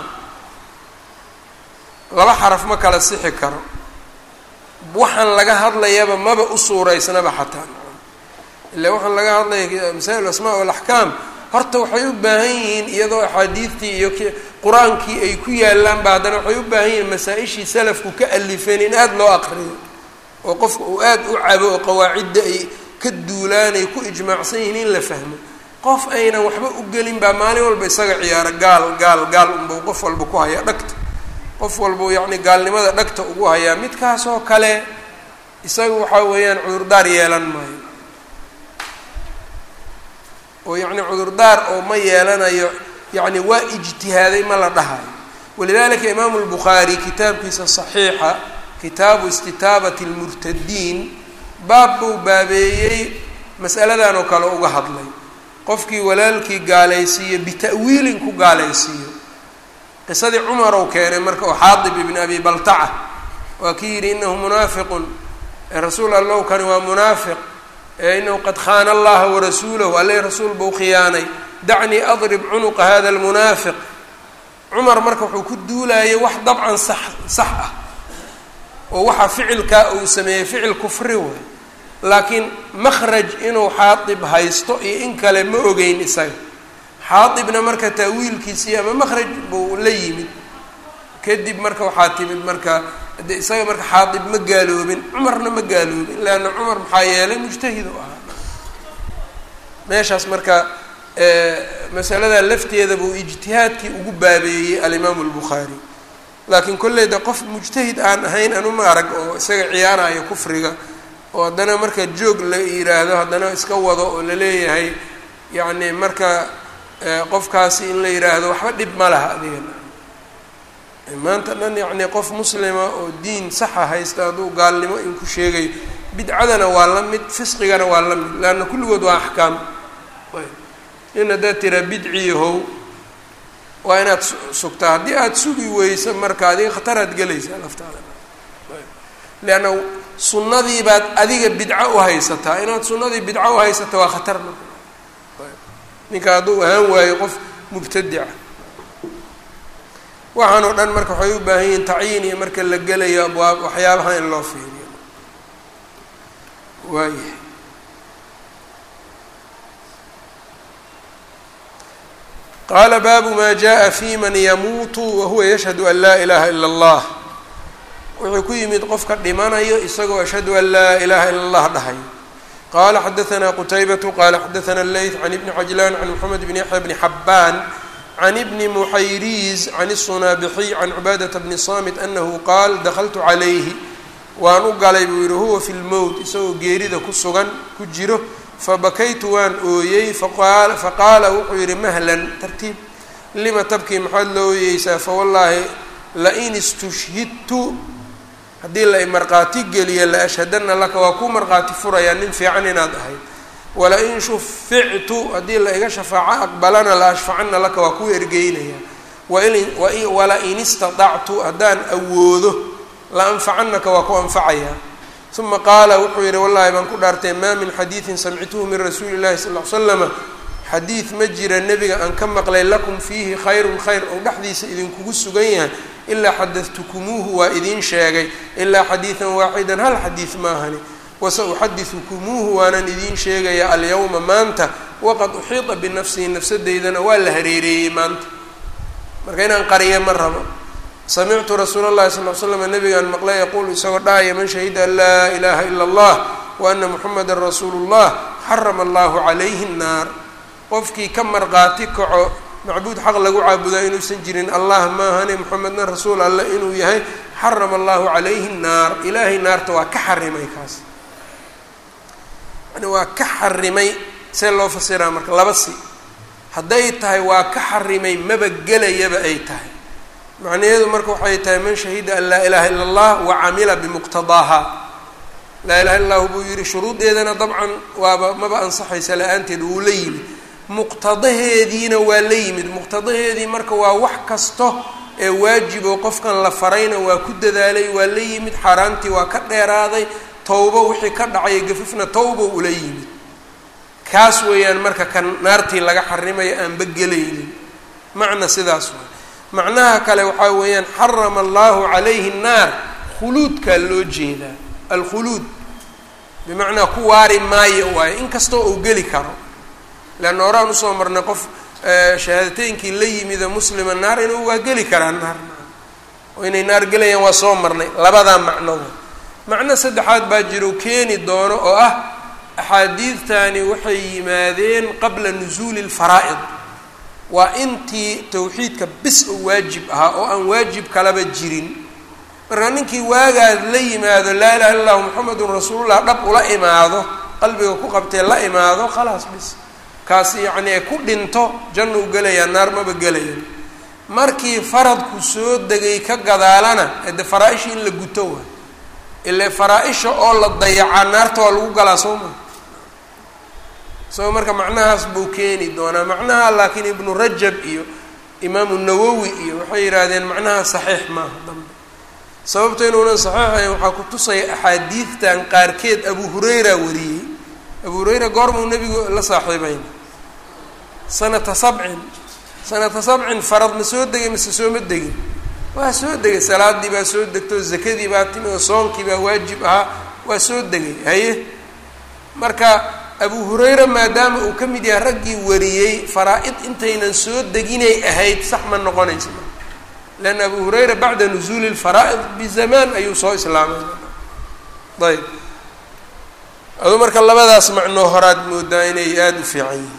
laba xaraf ma kala sixi karo waxaan laga hadlayaba maba u suuraysnaba xataa ila waxaan laga hadlaya masaa'il asmaa walaxkaam horta waxay u baahan yihiin iyadoo axaadiidtii iyo qur-aankii ay ku yaalaan ba haddana waxay u baahan yihiin masaa-ishii salafku ka alifeen in aada loo aqriyo oo qofka uu aada u cabo oo qawaacidda ay ka duulaan ay ku ijmaacsan yihiin in la fahmo qof aynan waxba u gelin baa maalin walba isaga ciyaaro gaal gaal gaal unbau qof walba ku haya dhagta qof walbau yacni gaalnimada dhagta ugu hayaa midkaasoo kale isaga waxaa weeyaan cudurdaar yeelan maayo oo yacni cudurdaar oo ma yeelanayo yacni waa ijtihaaday ma la dhahayo walidalika imaamu lbukhaari kitaabkiisa saxiixa kitaabu istitaabati lmurtadiin baab buu baabeeyey mas'aladan oo kale uga hadlay qofkii walaalkii gaalaysiiyo bita'wiilin ku gaalaysiiyo qisadii cumar ou keenay marka oo xaadib ibni abi baltaca waa kii yidhi inahu munaafiqun rasuul allow kani waa munaafiq inahu qad khaana allaha warasuulahu alle rasuul buu khiyaanay dacnii adrib cunuqa hada almunaafiq cumar marka wuxuu ku duulayay wax dabcan sax sax ah oo waxa ficilkaa uu sameeyey ficil kufri way laakiin makhraj inuu xaadib haysto iyo in kale ma ogeyn isaga xaadibna marka taawiilkiisii ama makhraj buu la yimid kadib marka waxaa timid marka de isaga marka xaadib ma gaaloobin cumarna ma gaaloobin leanna cumar maxaa yeelay mujtahid u ahaa meeshaas marka masalada lafteeda buu ijtihaadkii ugu baabeeyey alimaamu albukhaari laakiin kolleyda qof mujtahid aan ahayn anuma arag oo isaga ciyaarayo kufriga oo haddana marka joog la yiraahdo haddana iska wado oo la leeyahay yacni marka qofkaasi in la yiraahdo waxba dhib ma laha adigana maanta dhan yacni qof muslima oo diin saxa haysta hadduu gaalnimo in ku sheegayo bidcadana waa la mid fisqigana waa la mid leanna kulligood waa axkaam in haddaad tiraa bidciyahow waa inaad sugtaa haddii aada sugi weyso marka adiga khataraad gelaysaa laftaada leanna sunnadii baad adiga bidco u haysataa inaad sunnadii bidco u haysata waa khatar marka ninka hadduu ahaan waayo qof mubtadica waxaan oo dhan marka waxay u baahan yihiin tacyiin iyo marka la gelayo abwaab waxyaabaha in loo fiiriyo waayahay qaala baabu maa jaءa fi man yamuutu wahuwa yashhadu an laa ilaha ila اllah wuxuu ku yimid qofka dhimanayo isagoo ashhadu an laa ilaha ila اllah dhahay qala xadaثna qutaybatu qala xadaثna اleyth can ibni cajlan can mxamed bn yaxya bni xabaan can ibni muxayriz can الsunaabixiy can cubaadata bni samit anahu qaal dakltu calayhi waan u galay buu yihi huwa fi lmowt isagoo geerida ku sugan ku jiro fabakaytu waan ooyey faqaala wuxuu yihi mahlan tartiib lima tabkii maxaad loo ooyeysaa fawallaahi lain istushhidtu haddii la marqaati geliya la ashhadana laka waa ku marqaati furayaa nin fiican inaad ahayd walain shufictu haddii la iga shafaaco aqbalana la ashfacana laka waa ku ergeynaya walain istaطactu haddaan awoodo la anfacanaka waa ku anfacayaa uma qaala wuxuu yihi wallahi baan ku dhaartay maa min xadiidin samictuhu min rasuuli llahi sal l slama xadiid ma jira nebiga aan ka maqlay lakum fiihi khayrun khayr oo dhexdiisa idinkugu sugan yahay ilaa xadadtukumuuhu waa idiin sheegay ilaa xadiidan waaxidan hal xadiid maahani wasa uxadidukumuuhu waanan idiin sheegaya alyawma maanta waqad uxiita binafsihi nafsadeydana waa la hareereeyey maanta marka inaan qariya ma rabo samictu rasuula اllahi sal l slam nabigaan maqlay yaquulu isagoo dhahaya man shahida an laa ilaha ila اllah wa ana muxameda rasuulu اllah xarama allahu calayhi الnaar qofkii ka marqaati kaco macbuud xaq lagu caabudaa inuusan jirin allah maahane muxamedna rasuul alle inuu yahay xarama allahu calayhi الnaar ilaahay naarta waa ka xarimay kaas yani waa ka xarimay see loo fasiraa marka laba si hadday tahay waa ka xarimay maba gelayaba ay tahay macnaheedu marka waxay tahay man shahida an laa ilaha ila اllah wa camila bimuqtadaaha laa ilaha illa llahu buu yihi shuruudeedana dabcan waaba maba ansaxaysa la-aanteed wuu la yimid muqtadaheediina waa la yimid muqtadaheedii marka waa wax kasto ee waajibo qofkan la farayna waa ku dadaalay waa la yimid xaaraantii waa ka dheeraaday towbo wixii ka dhacaya gafifna towbo ula yimid kaas weeyaan marka kan naartii laga xarimayo aanba gelaynin macna sidaas waa macnaha kale waxaa weeyaan xarama allahu calayhi nnaar khuluudkaa loo jeedaa alkhuluud bimacnaa ku waari maayo waayo inkastoo uu geli karo leanna horaan usoo marnay qof shahaadateynkii la yimida muslima naar inuu waa geli karaa naar oo inay naar gelayaan waa soo marnay labadaa macnoda macno saddexaad baa jiro keeni doono oo ah axaadiidtani waxay yimaadeen qabla nusuuli lfaraa'id waa intii tawxiidka bis oo waajib ahaa oo aan waajib kalaba jirin marka ninkii waagaad la yimaado laa ilaha illa llahu muxamedun rasuulullah dhab ula imaado qalbiga ku qabtee la imaado khalaas bis kaasi yacni ee ku dhinto janna u gelayaa naar maba gelayan markii faradku soo degay ka gadaalana ede faraa-ishii in la guto waay ile faraa-isha oo la dayacaa naarta waa lagu galaa soo maa isagoo marka macnahaas buu keeni doonaa macnaha laakiin ibnu rajab iyo imaamu nawowi iyo waxay yidhaahdeen macnaha saxiix maaha dambe sababta inuunan saxiixayn waxaa ku tusaya axaadiidtan qaarkeed abu hurayra wariyey abu hurayra goormuu nebigu la saaxiibayn sanata sabcin sanata sabcin farad ma soo degay mise sooma degin waa soo degay salaadii baa soo degto zakadii baa timi oo soonkii baa waajib ahaa waa soo degay haye marka abu hurayra maadaama uu ka mid yahay raggii wariyey faraa-id intaynan soo deginay ahayd sax ma noqonaysa leanna abu hurayra bacda nusuuli lfaraa'id bizamaan ayuu soo islaamay ayb aduu marka labadaas macnoo horaad moodaa inay aada u fiican yihiin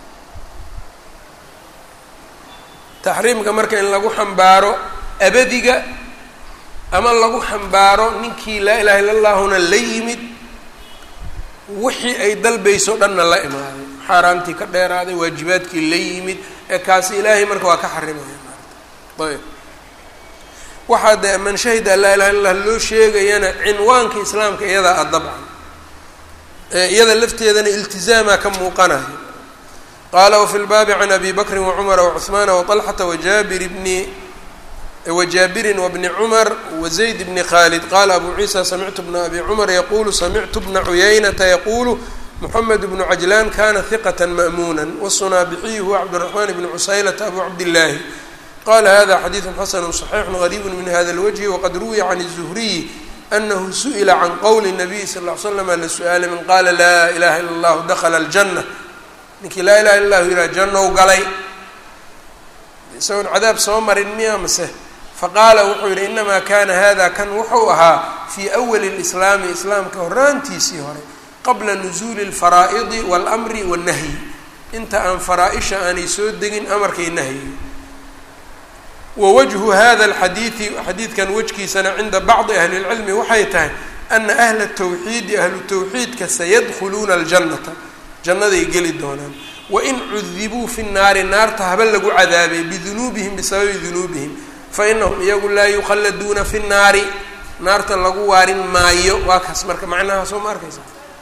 taxriimka marka in lagu xambaaro abadiga ama lagu xambaaro ninkii laa ilaha illa allahuna la yimid wixii ay dalbayso dhanna la imaaday xaaraamtii ka dheeraaday waajibaadkii la yimid ee kaasi ilaahay marka waa ka xarimaya ayb waxaa dee man shahida laa ilaha illa allah loo sheegayana cinwaanka islaamka iyadaa a dabcan iyada lafteedana iltizaamaa ka muuqanayo qaala wafi lbaabi can abi bakri wacumara wacuhmaana waطalxata wajaabir bni wjaabirin wbni cumar wazayd bni khaalid qaala abu ciisa samictu bna abi cumar yaqulu samictu bna cuyaynata yaqulu moxamed bnu cajlaan kana hiqata ma'muuna wsunaabixiyu huwa cabdiraxmaan bni cusaylata abu cabdillaahi qala hada xadiidu xasanu صaxiixu gariibu min hada اlwجhi waqad ruwiya can الzuhriyi anahu su'ila can qowli الnabiy sal ll ly slama la su-aalay man qaala laa ilaha ila اllahu dakla اljanة ninkii laa ilaha illa llahu yihah jannow galay isagoon cadaab soo marin miya mase faqaala wuxuu yihi inamaa kana hada kan wuxuu ahaa fii awali اlislaami islaamka horaantiisii hore qabla nuzuuli اlfaraa'idi wاlmri wالnahyi inta aan faraa-isha aanay soo degin amarkay nahyi wawajhu hada alxadiidi xadiidkan wejkiisana cinda bacdi ahli اlcilmi waxay tahay ana ahla tawxiidi ahlu tawxiidka sayadkhuluuna aljannata jannaday geli doonaan wain cudibuu fi nnaari naarta haba lagu cadaabay bidunuubihim bisababi dunuubihim fainahum iyagu laa yukhalladuuna fi nnaari naarta lagu waarin maayo waa kaas marka macnahaasoo ma arkaysa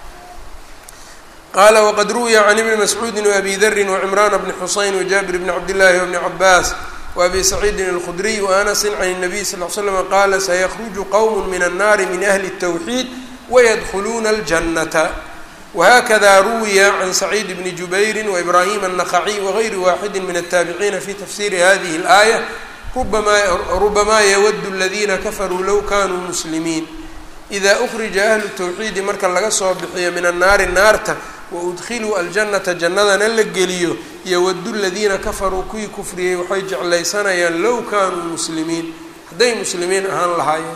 qaala waqad ruwiya can ibni mascuudi waabi darin wacimraana bni xuseyn wajaabir bni cabdillaahi wabni cabaas وأbي سعيidi الخdري وأنس عن النبي صلى اه علي سلم qال سيخرج qوم من النار من أهل التوحيد ويدخلوna الجنة وهkذا رويa عن سعيد بن جبير وإبراهيم النخعي وغyr واحد من التابعين في تفسير هذه الآية ربما يود الذين كفروا لو كانوا مسلمين إذا أخرج أهل التوحيد marka laga soo bixiyo min الناari naarta waudkhiluu aljannata jannadana la geliyo yowadu ladiina kafaruu kuwii kufriyey waxay jeclaysanayaan low kaanuu muslimiin hadday muslimiin ahaan lahaayeen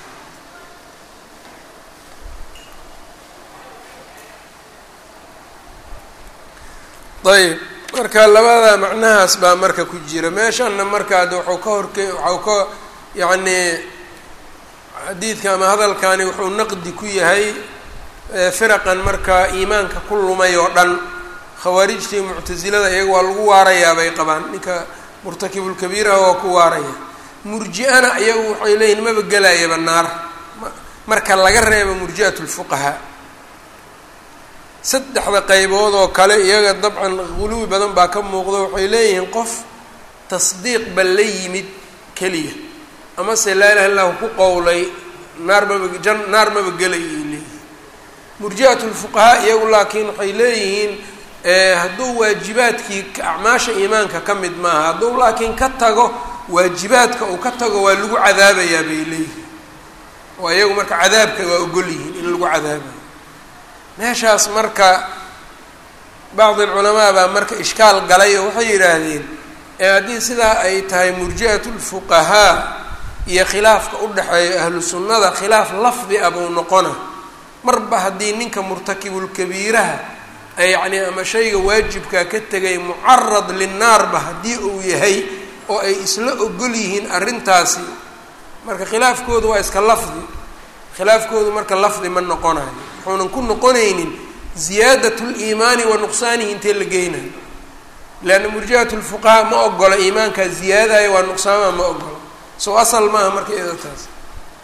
ayb marka labada macnahaas baa marka ku jira meeshanna markaad waxuu ka horke waxau ka yacnii xadiidka ama hadalkani wuxuu naqdi ku yahay firaqan markaa iimaanka ku lumay oo dhan khawaarijtii muctasilada iyaga waa lagu waarayaa bay qabaan ninka murtakibulkabiiraha waa ku waaraya murji-ana iyagu waxay leeyihin maba gelayaba naar marka laga reebo murji'at lfuqahaa saddexda qaybood oo kale iyaga dabcan guluwi badan baa ka muuqdo waxay leeyihiin qof tasdiiq ba la yimid keliya amase laa ilaha illahu ku qowlay naar maba jan naar maba gelay ay leeyihin murji'at lfuqahaa iyagu laakiin waxay leeyihiin hadduu waajibaadkii acmaasha iimaanka ka mid maaha hadduu laakiin ka tago waajibaadka uu ka tago waa lagu cadaabayaa bay leeyihiin oo iyagu marka cadaabka waa ogol yihiin in lagu cadaabayo meeshaas marka bacdi alculamaa baa marka ishkaal galay oo waxay yidhaahdeen haddii sidaa ay tahay murji'at lfuqahaa iyo khilaafka u dhexeeya ahlu sunnada khilaaf lafdi ah buu noqona marba haddii ninka murtakibulkabiiraha yacni ama shayga waajibkaa ka tegay mucarad linnaarba haddii uu yahay oo ay isla ogol yihiin arrintaasi marka khilaafkoodu waa iska lafdi khilaafkoodu marka lafdi ma noqonayo wuxuunan ku noqonaynin ziyaadat liimaani wa nuqsaanihi intee la geynayo leanna murji'at lfuqahaa ma ogola iimaankaa ziyaadaya waa nuqsaamaha ma ogola soo asal maaha marka iyado taas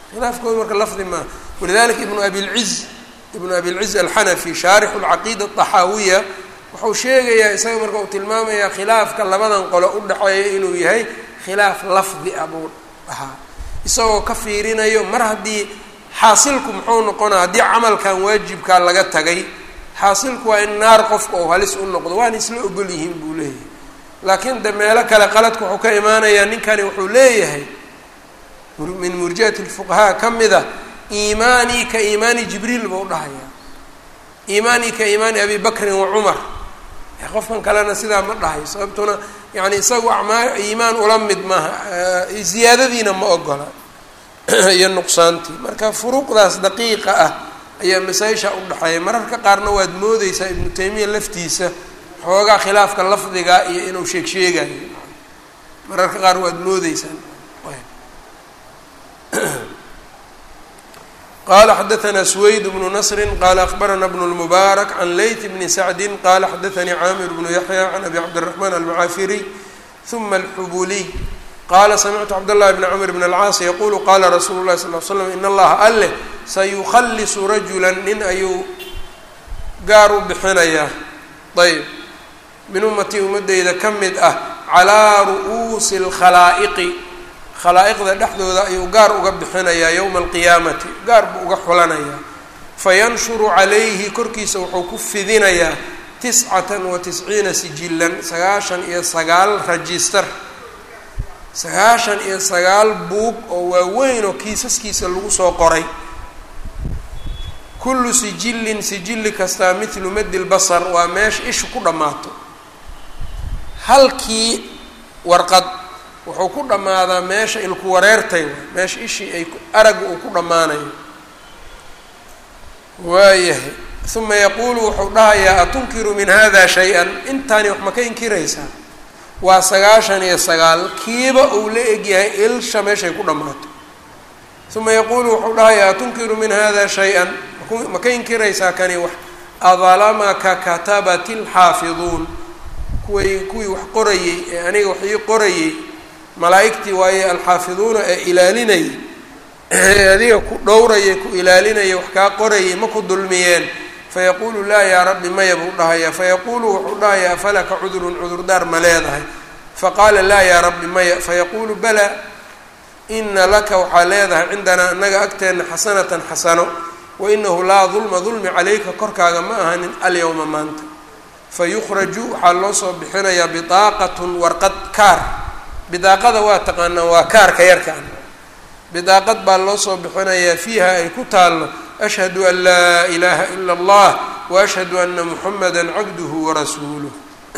khilaafkooda marka lafdi maaha walidalika ibnu abilciz ibnu abilciz alxanafi shaarixu lcaqiida adaxaawiya wuxuu sheegayaa isaga marka uu tilmaamayaa khilaafka labadan qolo u dhexeeya inuu yahay khilaaf lafdi ah buu ahaa isagoo ka fiirinayo mar haddii xaasilku muxuu noqonaa haddii camalkan waajibkaa laga tagay xaasilku waa in naar qofka uu halis u noqdo waana isla ogol yihiin buu leeyahay laakiin de meelo kale qaladka wuxuu ka imaanayaa ninkani wuxuu leeyahay min murjiati lfuqahaa ka mid a iimaanii ka iimaani jibriil buu dhahayaa iimaanii ka iimaani abi bakrin wa cumar qofkan kalena sidaa ma dhahayo sababtuna yani isagu amaa iimaan ula mid maaha ziyaadadiina ma ogola iyo nuqsaantii marka furuuqdaas daqiiqa ah ayaa masaa-isha udhexeeya mararka qaarna waad moodeysaa ibnu taymiya laftiisa xoogaa khilaafka lafdiga iyo inuu sheeg sheegayo mararka qaar waad moodeysaa qala xadaثna swayd bnu nasri qala akbarana bn اlmubaarak can layt bni sacdi qala xadaثanii caamir bnu yaxya can abi cabdiلraxman almucaafiriy ثuma alxubuliy qala samictu cabdالlahi bn cmr bn اlcaas yaqulu qala rasuulu اlahi sal l slam in allaha alleh sayukhalisu rajula nin ayuu gaar u bixinayaa ayb min ummatii ummadeyda ka mid ah calaa ru'uusi اlkhalaa'iqi khalaa'iqda dhexdooda ayuu gaar uga bixinayaa yowma alqiyaamati gaar buu uga xulanayaa fayanshuru calayhi korkiisa wuxuu ku fidinayaa tiscatan wa tisciina sijilan sagaashan iyo sagaal rajistar sagaashan iyo sagaal buug oo waaweyn oo kiisaskiisa lagu soo qoray kullu sijillin sijilli kastaa midlu madi lbasar waa meesha ishu ku dhammaato halkii warqad wuxuu ku dhammaadaa meesha ilku wareertay meesha ishii ay aragga uu ku dhammaanayo waayahay uma yaquulu wuxuu dhahayaa atunkiru min hada shay-an intaani wax ma ka inkiraysaa waa sagaashan iyo sagaal kiiba uu la egyahay ilsha meeshay ku dhammaato uma yaquulu wuxuu dhahayaa atunkiru min hada shay-an ma ka inkiraysaa kani wax adalamaka katabati lxaafiduun kuway kuwii wax qorayey ee aniga wax ii qorayey malaa'igtii waaye alxaafiduuna ee ilaalinayay ee adiga ku dhowrayay ku ilaalinayay wax kaa qorayay ma ku dulmiyeen fayaquulu laa yaa rabbi maya buu dhahayaa fayaquulu wuxuu dhahayaa afalaka cudurun cudurdaar ma leedahay faqaala laa yaa rabbi maya fayaquulu balaa ina laka waxaa leedahay cindanaa annaga agteenna xasanatan xasano wa inahu laa dulma dulmi calayka korkaaga ma ahanin alyowma maanta fayukhraju waxaa loo soo bixinayaa bidaaqatun warqad kaar bidaaqada waa taqaanaa waa kaarka yarkaan bidaaqad baa loo soo bixinayaa fiiha ay ku taallo ashhadu an laa ilaaha ila allah wa ashhadu ana muxamada cabduhu warasuuluh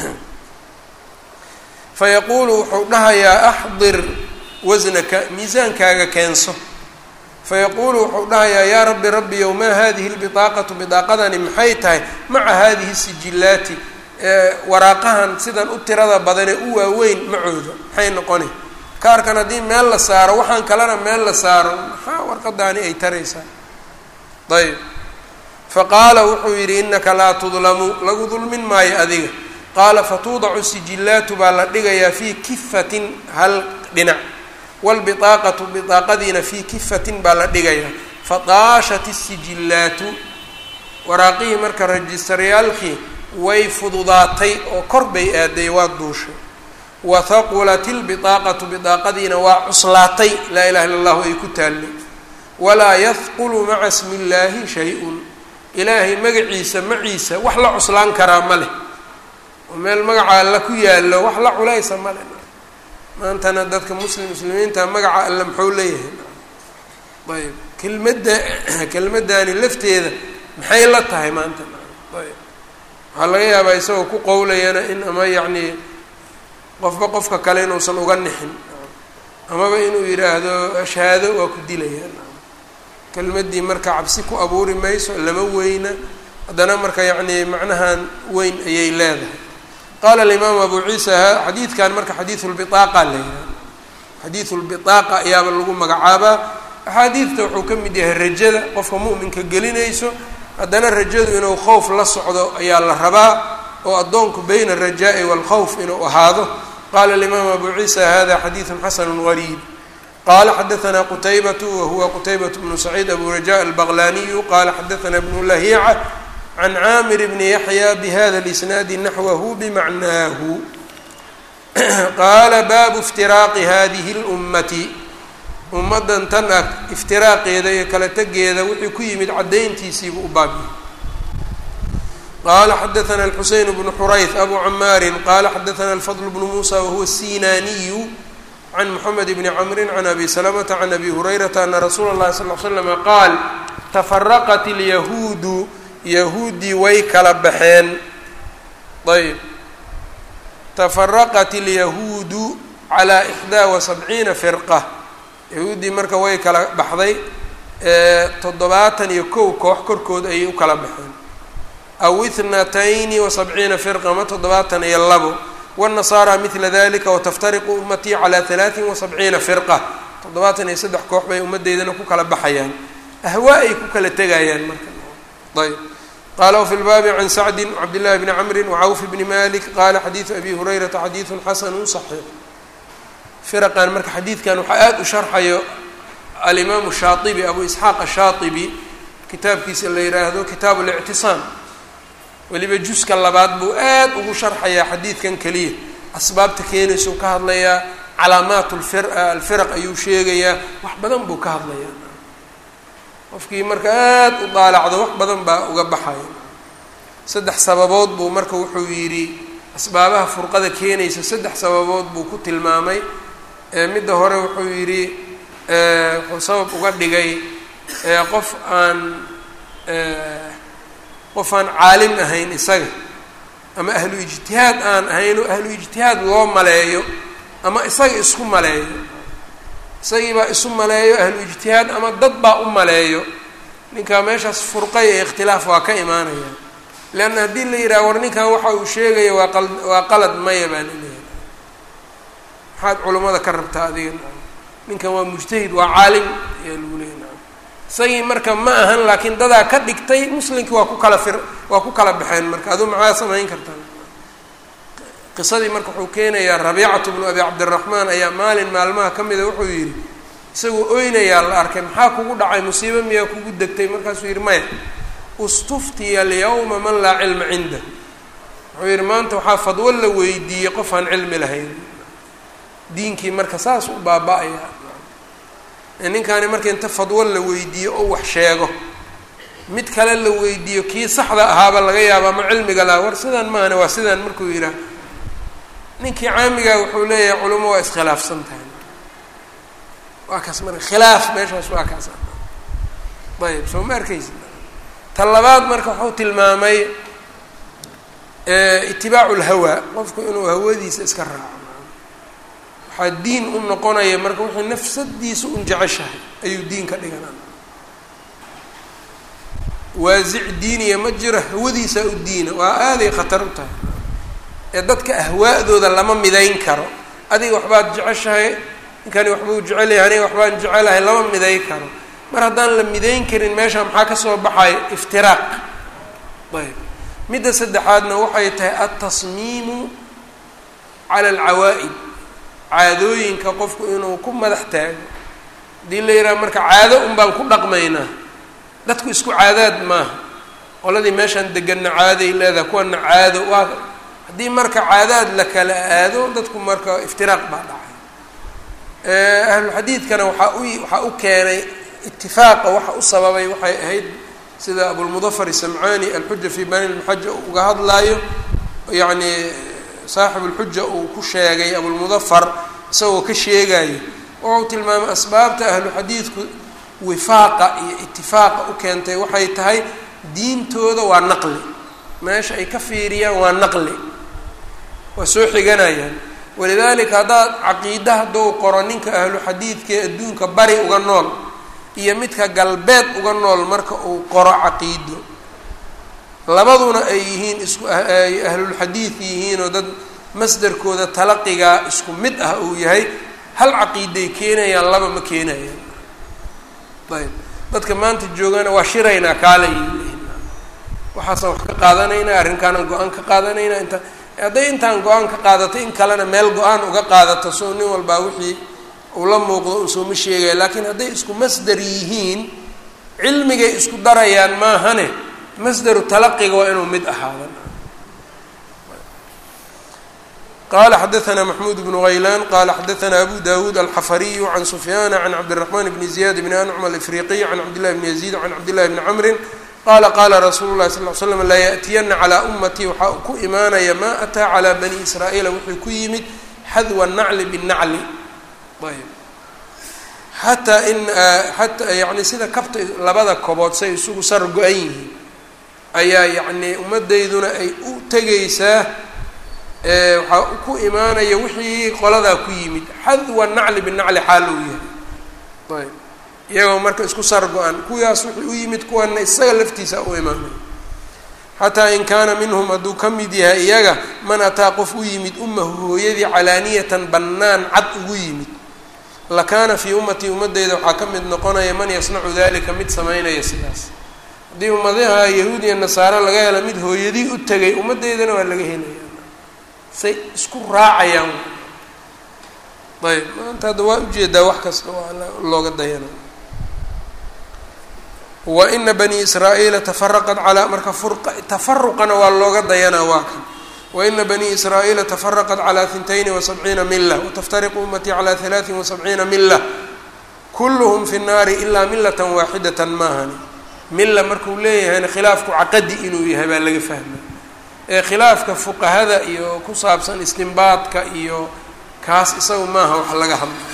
fayaquulu wuxuu dhahayaa axdir wasnaka miisaankaaga keenso fayaquulu wuxuu dhahayaa yaa rabbi rabbiyow maa hadihi lbidaaqatu bidaaqadani maxay tahay maca hadihi sijillaati waraaqahan sidan u tirada badanee u waaweyn macooda maxay noqoni kaarkan haddii meel la saaro waxaan kalena meel la saaro maxaa warqadaani ay taraysaa ayb faqaala wuxuu yidhi inaka laa tudlamu lagu dulmin maayo adiga qaala fatuudacu sijillaatu baa la dhigayaa fii kifatin hal dhinac wlbiaaqatu biaaqadiina fii kifatin baa la dhigayaa fadaashat isijillaatu waraaqihii marka rajistaryaalkii way fududaatay oo kor bay aaday waa duushay wa haqulat ilbiaaqatu bidaaqadiina waa cuslaatay laa ilaha illa allahu ay ku taallay walaa yahqulu maca smi illaahi shay-un ilaahay magaciisa maciisa wax la cuslaan karaa ma leh oo meel magaca alla ku yaallo wax la culaysa ma leh maantana dadka muslim muslimiinta magaca alle muxuu leeyahay ayb kelmadda kelmaddaani lafteeda maxay la tahay maanta ayb waxaa laga yaabaa isagoo ku qowlayana in ama yacnii qofba qofka kale inuusan uga nixin amaba inuu yidhaahdo shahaado waa ku dilayaan kelmaddii marka cabsi ku abuuri mayso lama weyna haddana marka yacnii macnahan weyn ayay leedahay qaala alimaamu abu ciisa xadiidkan marka xadiidu lbiaaqa la yihahdo xadiidu lbiaaqa ayaaba lagu magacaabaa axaadiidta wuxuu ka mid yahay rajada qofka mu'minka gelinayso haddana rajadu inuu khowf la socdo ayaa la rabaa oo addoonku bayna alrajaa'i waalkhawf inuu ahaado qaala alimaamu abu ciisa hada xadiidun xasanu gariib qala xadaثna qtaybaة wahuwa qtaybaة bnu saciid abu rajaء albaqlaniyu qala xadaثna bnu lahiica can caamir bni yaxya bhada اlisnaadi naxwahu bimacnaahu qaala baabu iftiraaqi hadihi اlummati ummaddan tan ah iftiraaqeeda iyo kala tegeeda wixii ku yimid caddayntiisiibuu u baabiyey qala xadaثna الxuseyn bnu xurayth abu camaari qala xadaثna الfضل bnu musa wahuwa الsinaniyu can mxamed bni cmri can abi slmta can abi hurayrata ana rasuula اlahi sal ly slm qaal tafaraqat اlyahuudu yahuudii way kala baxeen ayb tafaraqat اlyahuudu calى ixdaa وasabciina firqa yahuuddii marka way kala baxday toddobaatan iyo kow koox korkood ayay u kala baxeen aw ithnatayni wasabciina firqa ma toddobaatan iyo labo wالnasaara midla dalika wataftariqu ummatii calى halaaثin wasabciina firqa toddobaatan iyo saddex koox bay ummaddeydana ku kala baxayaan ahwaa ay ku kala tegayaan marka ayb qala wfi lbaabi can sacdi cabdillahi bni camri wcawf bni malik qala xadiidu abi hurayrata xadiidu xasanu صaxiix firaqan marka xadiidkan waxaa aada u sharxayo alimaamu shaaibi abu isxaaq ashaaibi kitaabkiisa la yidhaahdo kitaabu lictisaam weliba juska labaad buu aad ugu sharxayaa xadiidkan keliya asbaabta keenaysau ka hadlayaa calaamaat lfir alfiraq ayuu sheegayaa wax badan buu ka hadlayaa qofkii marka aad u daalacdo wax badan baa uga baxaya saddex sababood buu marka wuxuu yidhi asbaabaha furqada keenaysa saddex sababood buu ku tilmaamay midda hore wuxuu yidhi wuxuu sabab uga dhigay qof aan qof aan caalim ahayn isaga ama ahlu ijtihaad aan ahayn oo ahlu ijtihaad loo maleeyo ama isaga isku maleeyo isagii baa isu maleeyo ahlu ijtihaad ama dad baa u maleeyo ninkaa meeshaas furqay ee ikhtilaaf waa ka imaanaya leanna haddii la yidhaha war ninkan waxa uu sheegaya waa qal waa qalad maya baa laleeyahay maxaad culummada ka rabtaa adiga ninkan waa mujtahid waa caalim ayaa lagu leeyahy isagii marka ma ahan laakiin dadaa ka dhigtay muslimkii waa ku kala fir waa ku kala baxeen marka aduu maxaa samayn kartaa qisadii marka wuxuu keenayaa rabiicatu bnu abi cabdiraxmaan ayaa maalin maalmaha ka mida wuxuu yidhi isagoo oynayaa la arkay maxaa kugu dhacay musiibo miyaa kugu degtay markaasuu yidhi maya istuftiya alyawma man laa cilma cindah wuxuu yidhi maanta waxaa fadwo la weydiiyey qof aan cilmi lahayn diinkii marka saas u baaba-aya ninkaani marka inta fadwo la weydiiyo oo wax sheego mid kale la weydiiyo kii saxda ahaaba laga yaaba ama cilmiga laha war sidaan maahane waa sidaan markuu yidhaah ninkii caamigaa wuxuu leeyahay culimo waa iskhilaafsan tahay waa kaas marka khilaaf meeshaas waa kaas ayib soo ma arkaysi ta labaad marka wuxuu tilmaamay itibaacu lhawaa qofku inuu hawadiisa iska raaco waxaa diin u noqonaya marka wuxuu nafsadiisa un jeceshahay ayuu diin ka dhiganaa waasic diiniya ma jiro hawadiisaa u diina waa aaday khatar u tahay ee dadka ahwaa'dooda lama midayn karo adiga waxbaad jeceshahay ninkani waxbuu jecel yahay aniga waxbaan jecelahay lama midayn karo mar haddaan la midayn karin meesha maxaa kasoo baxaya iftiraaq ayb midda saddexaadna waxay tahay altasmiimu cala alcawaa'id caadooyinka qofku inuu ku madax taago haddii la yidhaha marka caado un baan ku dhaqmaynaa dadku isku caadaad maaha qoladii meeshaan deganna caaday leedahay kuwana caado waa haddii marka caadaad la kala aado dadku marka iftiraaq baa dhacay ahluxadiidkana waxaa u waxaa u keenay itifaaqa waxa u sababay waxay ahayd sida abulmudafar isamcaani alxuja fi bani lmuxaja uu uga hadlaayo yacni saaxib ulxuja uu ku sheegay abulmudafar isagoo ka sheegayo wuxuu tilmaamay asbaabta ahlu xadiidku wifaaqa iyo itifaaqa u keentay waxay tahay diintooda waa naqli meesha ay ka fiiriyaan waa naqli waa soo xiganayaan walidaalika haddaad caqiida haddou qoro ninka ahlu xadiidkaee adduunka bari uga nool iyo midka galbeed uga nool marka uu qoro caqiido labaduna ay yihiin isku ay ahlulxadiid yihiin oo dad masdarkooda talaqigaa isku mid ah uu yahay hal caqiiday keenayaan laba ma keenayaan ayb dadka maanta joogana waa shiraynaa kaalay waxaasaan wax ka qaadanaynaa arrinkaanaan go-aan ka qaadanaynaa intaan hadday intaan go-aan ka qaadato in kalena meel go-aan uga qaadato soo nin walbaa wixii uu la muuqdo unsooma sheegaya laakiin hadday isku masder yihiin cilmigay isku darayaan maahane masderu talaqiga waa inuu mid ahaadan qala xadaثna maxmuud bnu haylaan qala xadaثna abu dawuud alxafariyu can sufyaana can cabdالرaحman bni ziyad bni ancm alafriqiy can cabdillahi bni yaziid can cabdillahi bni camrin qala qala rasuulu lahi sal l slam laa yaأtiyana calىa umatii waxaa ku imaanaya ma ataa calى bani israa'iila wuxuu ku yimid xadwa nacli binacli ayb xataa in xataa yani sida kabta labada kobood say isugu sar go-an yihiin ayaa yacni ummaddayduna ay u tegaysaa waxaa ku imaanaya wixii qoladaa ku yimid xadwa nacli binacli xaal uu yahay ayb iyagoo marka isku sar go-an kuwaas wixii u yimid kuwana isaga laftiisa u imaanaya xataa in kaana minhum hadduu ka mid yahay iyaga man ataa qof u yimid ummahu hooyadii calaaniyatan bannaan cad ugu yimid lakaana fii ummatii ummadeyda waxaa ka mid noqonaya man yasnacu dalika mid samaynaya sidaas haddii ummadaha yahuud iyo nasaare laga helo mid hooyadii u tegay ummaddeydana waa laga helaya say isku raacayaan ayb maanta hadda waa ujeedaa wax kasta waa looga dayana wa ina bani israa'iila tafaraqat calaa marka furqa tafaruqana waa looga dayanaa waa kan waina bani israa'iila tafaraqat calaa hintayni wasabciina mila wataftariqu ummatii calaa halaatin wasabciina mila kulluhum fi nnaari ilaa milatan waaxidatan maahani mila markuu leeyahayna khilaafku caqadi inuu yahay baa laga fahmay ee khilaafka fuqahada iyo ku saabsan istinbaadka iyo kaas isaga maaha wax laga hadlayo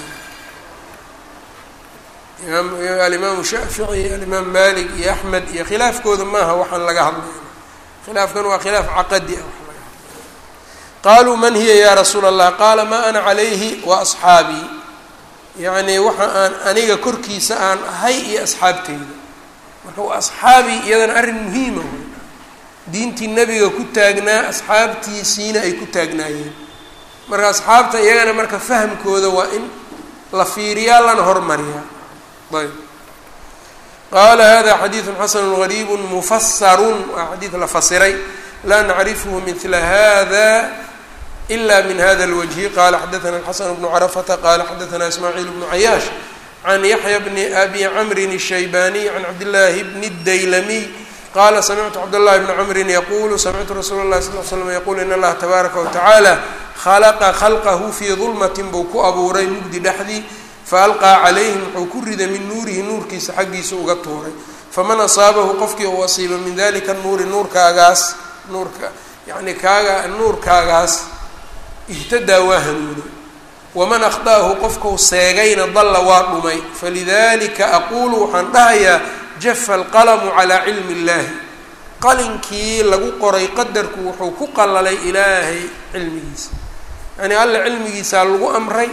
alimaamu shaafici alimaam malik iyo axmed iyo khilaafkooda maaha waxaan laga hadlayna khilaafkan waa khilaaf caqadi ah wax laga hadlay qaaluu man hiya ya rasuula allah qaala maa ana calayhi wa asxaabii yacni waxa aan aniga korkiisa aan ahay iyo asxaabteyda marka waa asxaabii iyadana arrin muhiima wey diintii nebiga ku taagnaa asxaabtiisiina ay ku taagnaayeen marka asxaabta iyagana marka fahamkooda waa in la fiiriyaa lana hormariyaa ayb qaala hada xadiidu xasanu gariibu mufasarun waa xadiid la fasiray laa nacrifhu mila hada ila min hada اlwجhi qala xadaثna xasan bnu carafata qala xadaثna ismaaciil bnu cayaash can yaxya bni abi camrin الshaybaniy can cabdillaahi bni اdaylamiy qala samictu cabdالlahi bni cmrin yaqulu samictu rasuula اlahi sal l slm yaqul in allaha tabaaraka watacaala khalaqa khalqahu fii dulmatin buu ku abuuray mugdi dhexdii faalqaa calayhim wuxuu ku riday min nuurihi nuurkiisa xaggiisa uga tuuray faman asaabahu qofkii uu asiiba min dalika nuuri nuurkaagaas nuurka yani kaaga nuurkaagaas ihtadaa waa hanuunay waman akhda'ahu qofkau seegayna dalla waa dhumay falidalika aquulu waxaan dhahayaa jafa alqalamu calaa cilmi اllahi qalinkii lagu qoray qadarku wuxuu ku qalalay ilaahay cilmigiisa yani alla cilmigiisaa lagu amray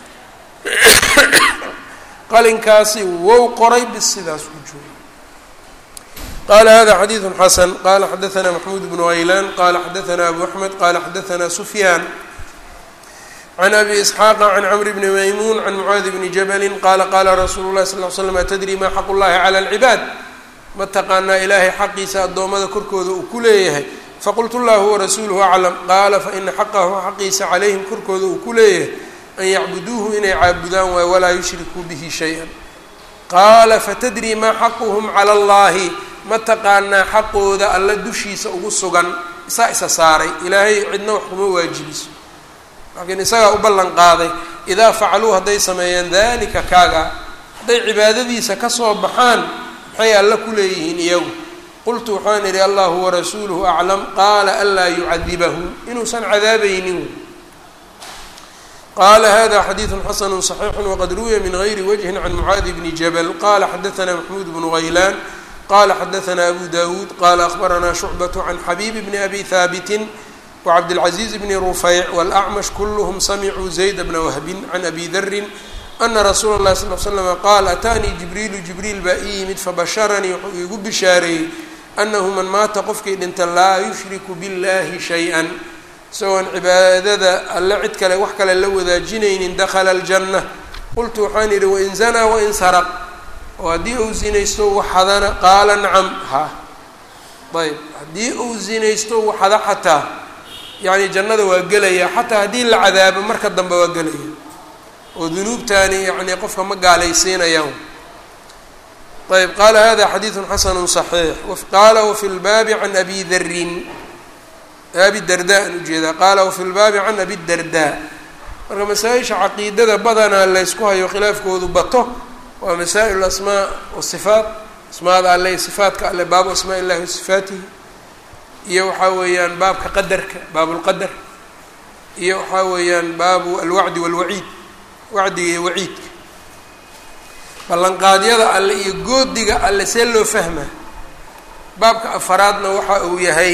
qalinkaasi wow qoray bis sidaas ku jooga qala hada xadiidu xasan qala xadaثna maxmuud bnu haylaan qala xadaثna abu axmed qala xadaثna sufyaan can abi isxaaqa can cmr bni maymuun can mucaadi bni jabali qala qala rasuulu lahi sal l slam atadri ma xaq llahi cala اlcibaad ma taqaanaa ilaahay xaqiisa addoommada korkooda uu ku leeyahay faqultu llahu warasuuluhu aclam qaala faina xaqahu xaqiisa calayhim korkooda uu ku leeyahay an yacbuduuhu inay caabudaan waayo walaa yushrikuu bihi shay-an qaala fatadri maa xaquhum cala allahi ma taqaanaa xaqooda alla dushiisa ugu sugan isaa isa saaray ilaahay cidna wax kuma waajibiso laakiin isagaa u ballan qaaday idaa facaluu hadday sameeyaan dalika kaaga hadday cibaadadiisa kasoo baxaan maxay alla ku leeyihiin iyagu qultu waxaan idhi allahu warasuuluhu aclam qaala anlaa yucadibahu inuusan cadaabaynin qala hada xadiidu xasanu صaxiixu waqad ruwiya min gayri wجhi can mucaadi bni jabl qala xadaثna maxmuud bnu haylaan qala xadaثna abu dawuud qala akhbarana shucbaة can xabiib bni abi haabiti wcabdالcaزiiz bni rufeyc wاlأcmash kulhm samicuu zayd bna wahbin can abi dari ana rasuula اlahi sal l slm qaal ataanii jibriilu jibriil baa ii yimid fabasharanii wuxuu iigu bishaareeyey anahu man maata qofkii dhinta laa yushriku biاllahi shayئa isagoon cibaadada alle cid kale wax kale la wadaajinaynin dakhala aljanna qultu waxaan idhi wain zanaa wain saraq oo haddii uu zinaysto waxadana qaala nacam ha ayb haddii uu zinaysto waxada xataa yacni jannada waa gelaya xataa haddii la cadaabo marka dambe waa gelaya oo dunuubtaani yacni qofka ma gaalaysiinayaan ayb qaala hada xadiidu xasanu صaxiix qaala wafi lbaabi can abi darin abi darda an ujeedaa qaala wafi lbaabi can abi darda marka masaa-isha caqiidada badanaa laysku hayo khilaafkoodu bato waa masaa'il asmaa wasifaat asmaada alle iyo sifaatka alle baabu asmaa illahi wa sifaatihi iyo waxaa weeyaan baabka qadarka baabulqadar iyo waxaa weeyaan baabu alwacdi walwaciid wacdiga iyo waciidka ballanqaadyada alle iyo goodiga alle see loo fahmaa baabka afaraadna waxa uu yahay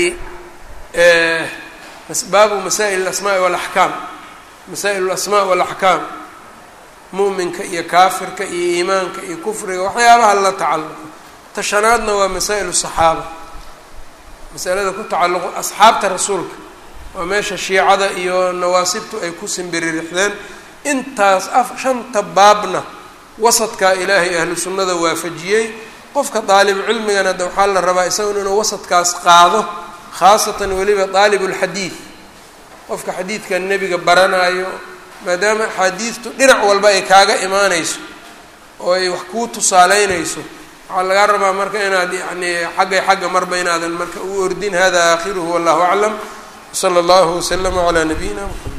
baabu masaa'il alasmaai walaxkaam masaa'il alasmaa walaxkaam mu'minka iyo kaafirka iyo iimaanka iyo kufriga waxyaabaha la tacalluqo tashanaadna waa masaa'il saxaaba masalada ku tacalluqo asxaabta rasuulka waa meesha shiicada iyo nawaasibtu ay ku simbiririxdeen intaas af shanta baabna wasadkaa ilaahay ahlu sunnada waafajiyey qofka daalib cilmigana de waxaa la rabaa isagun inuu wasadkaas qaado khaasatan weliba daalibulxadiid qofka xadiidka nebiga baranaayo maadaama axaadiidtu dhinac walba ay kaaga imaanayso oo ay wax kuu tusaaleynayso waxaa lagaa rabaa marka inaad yani xaggay xagga marba inaadan marka u ordin hada aakhiruhu wallahu aclam wsala allahu waslama calaa nabiyina mxamed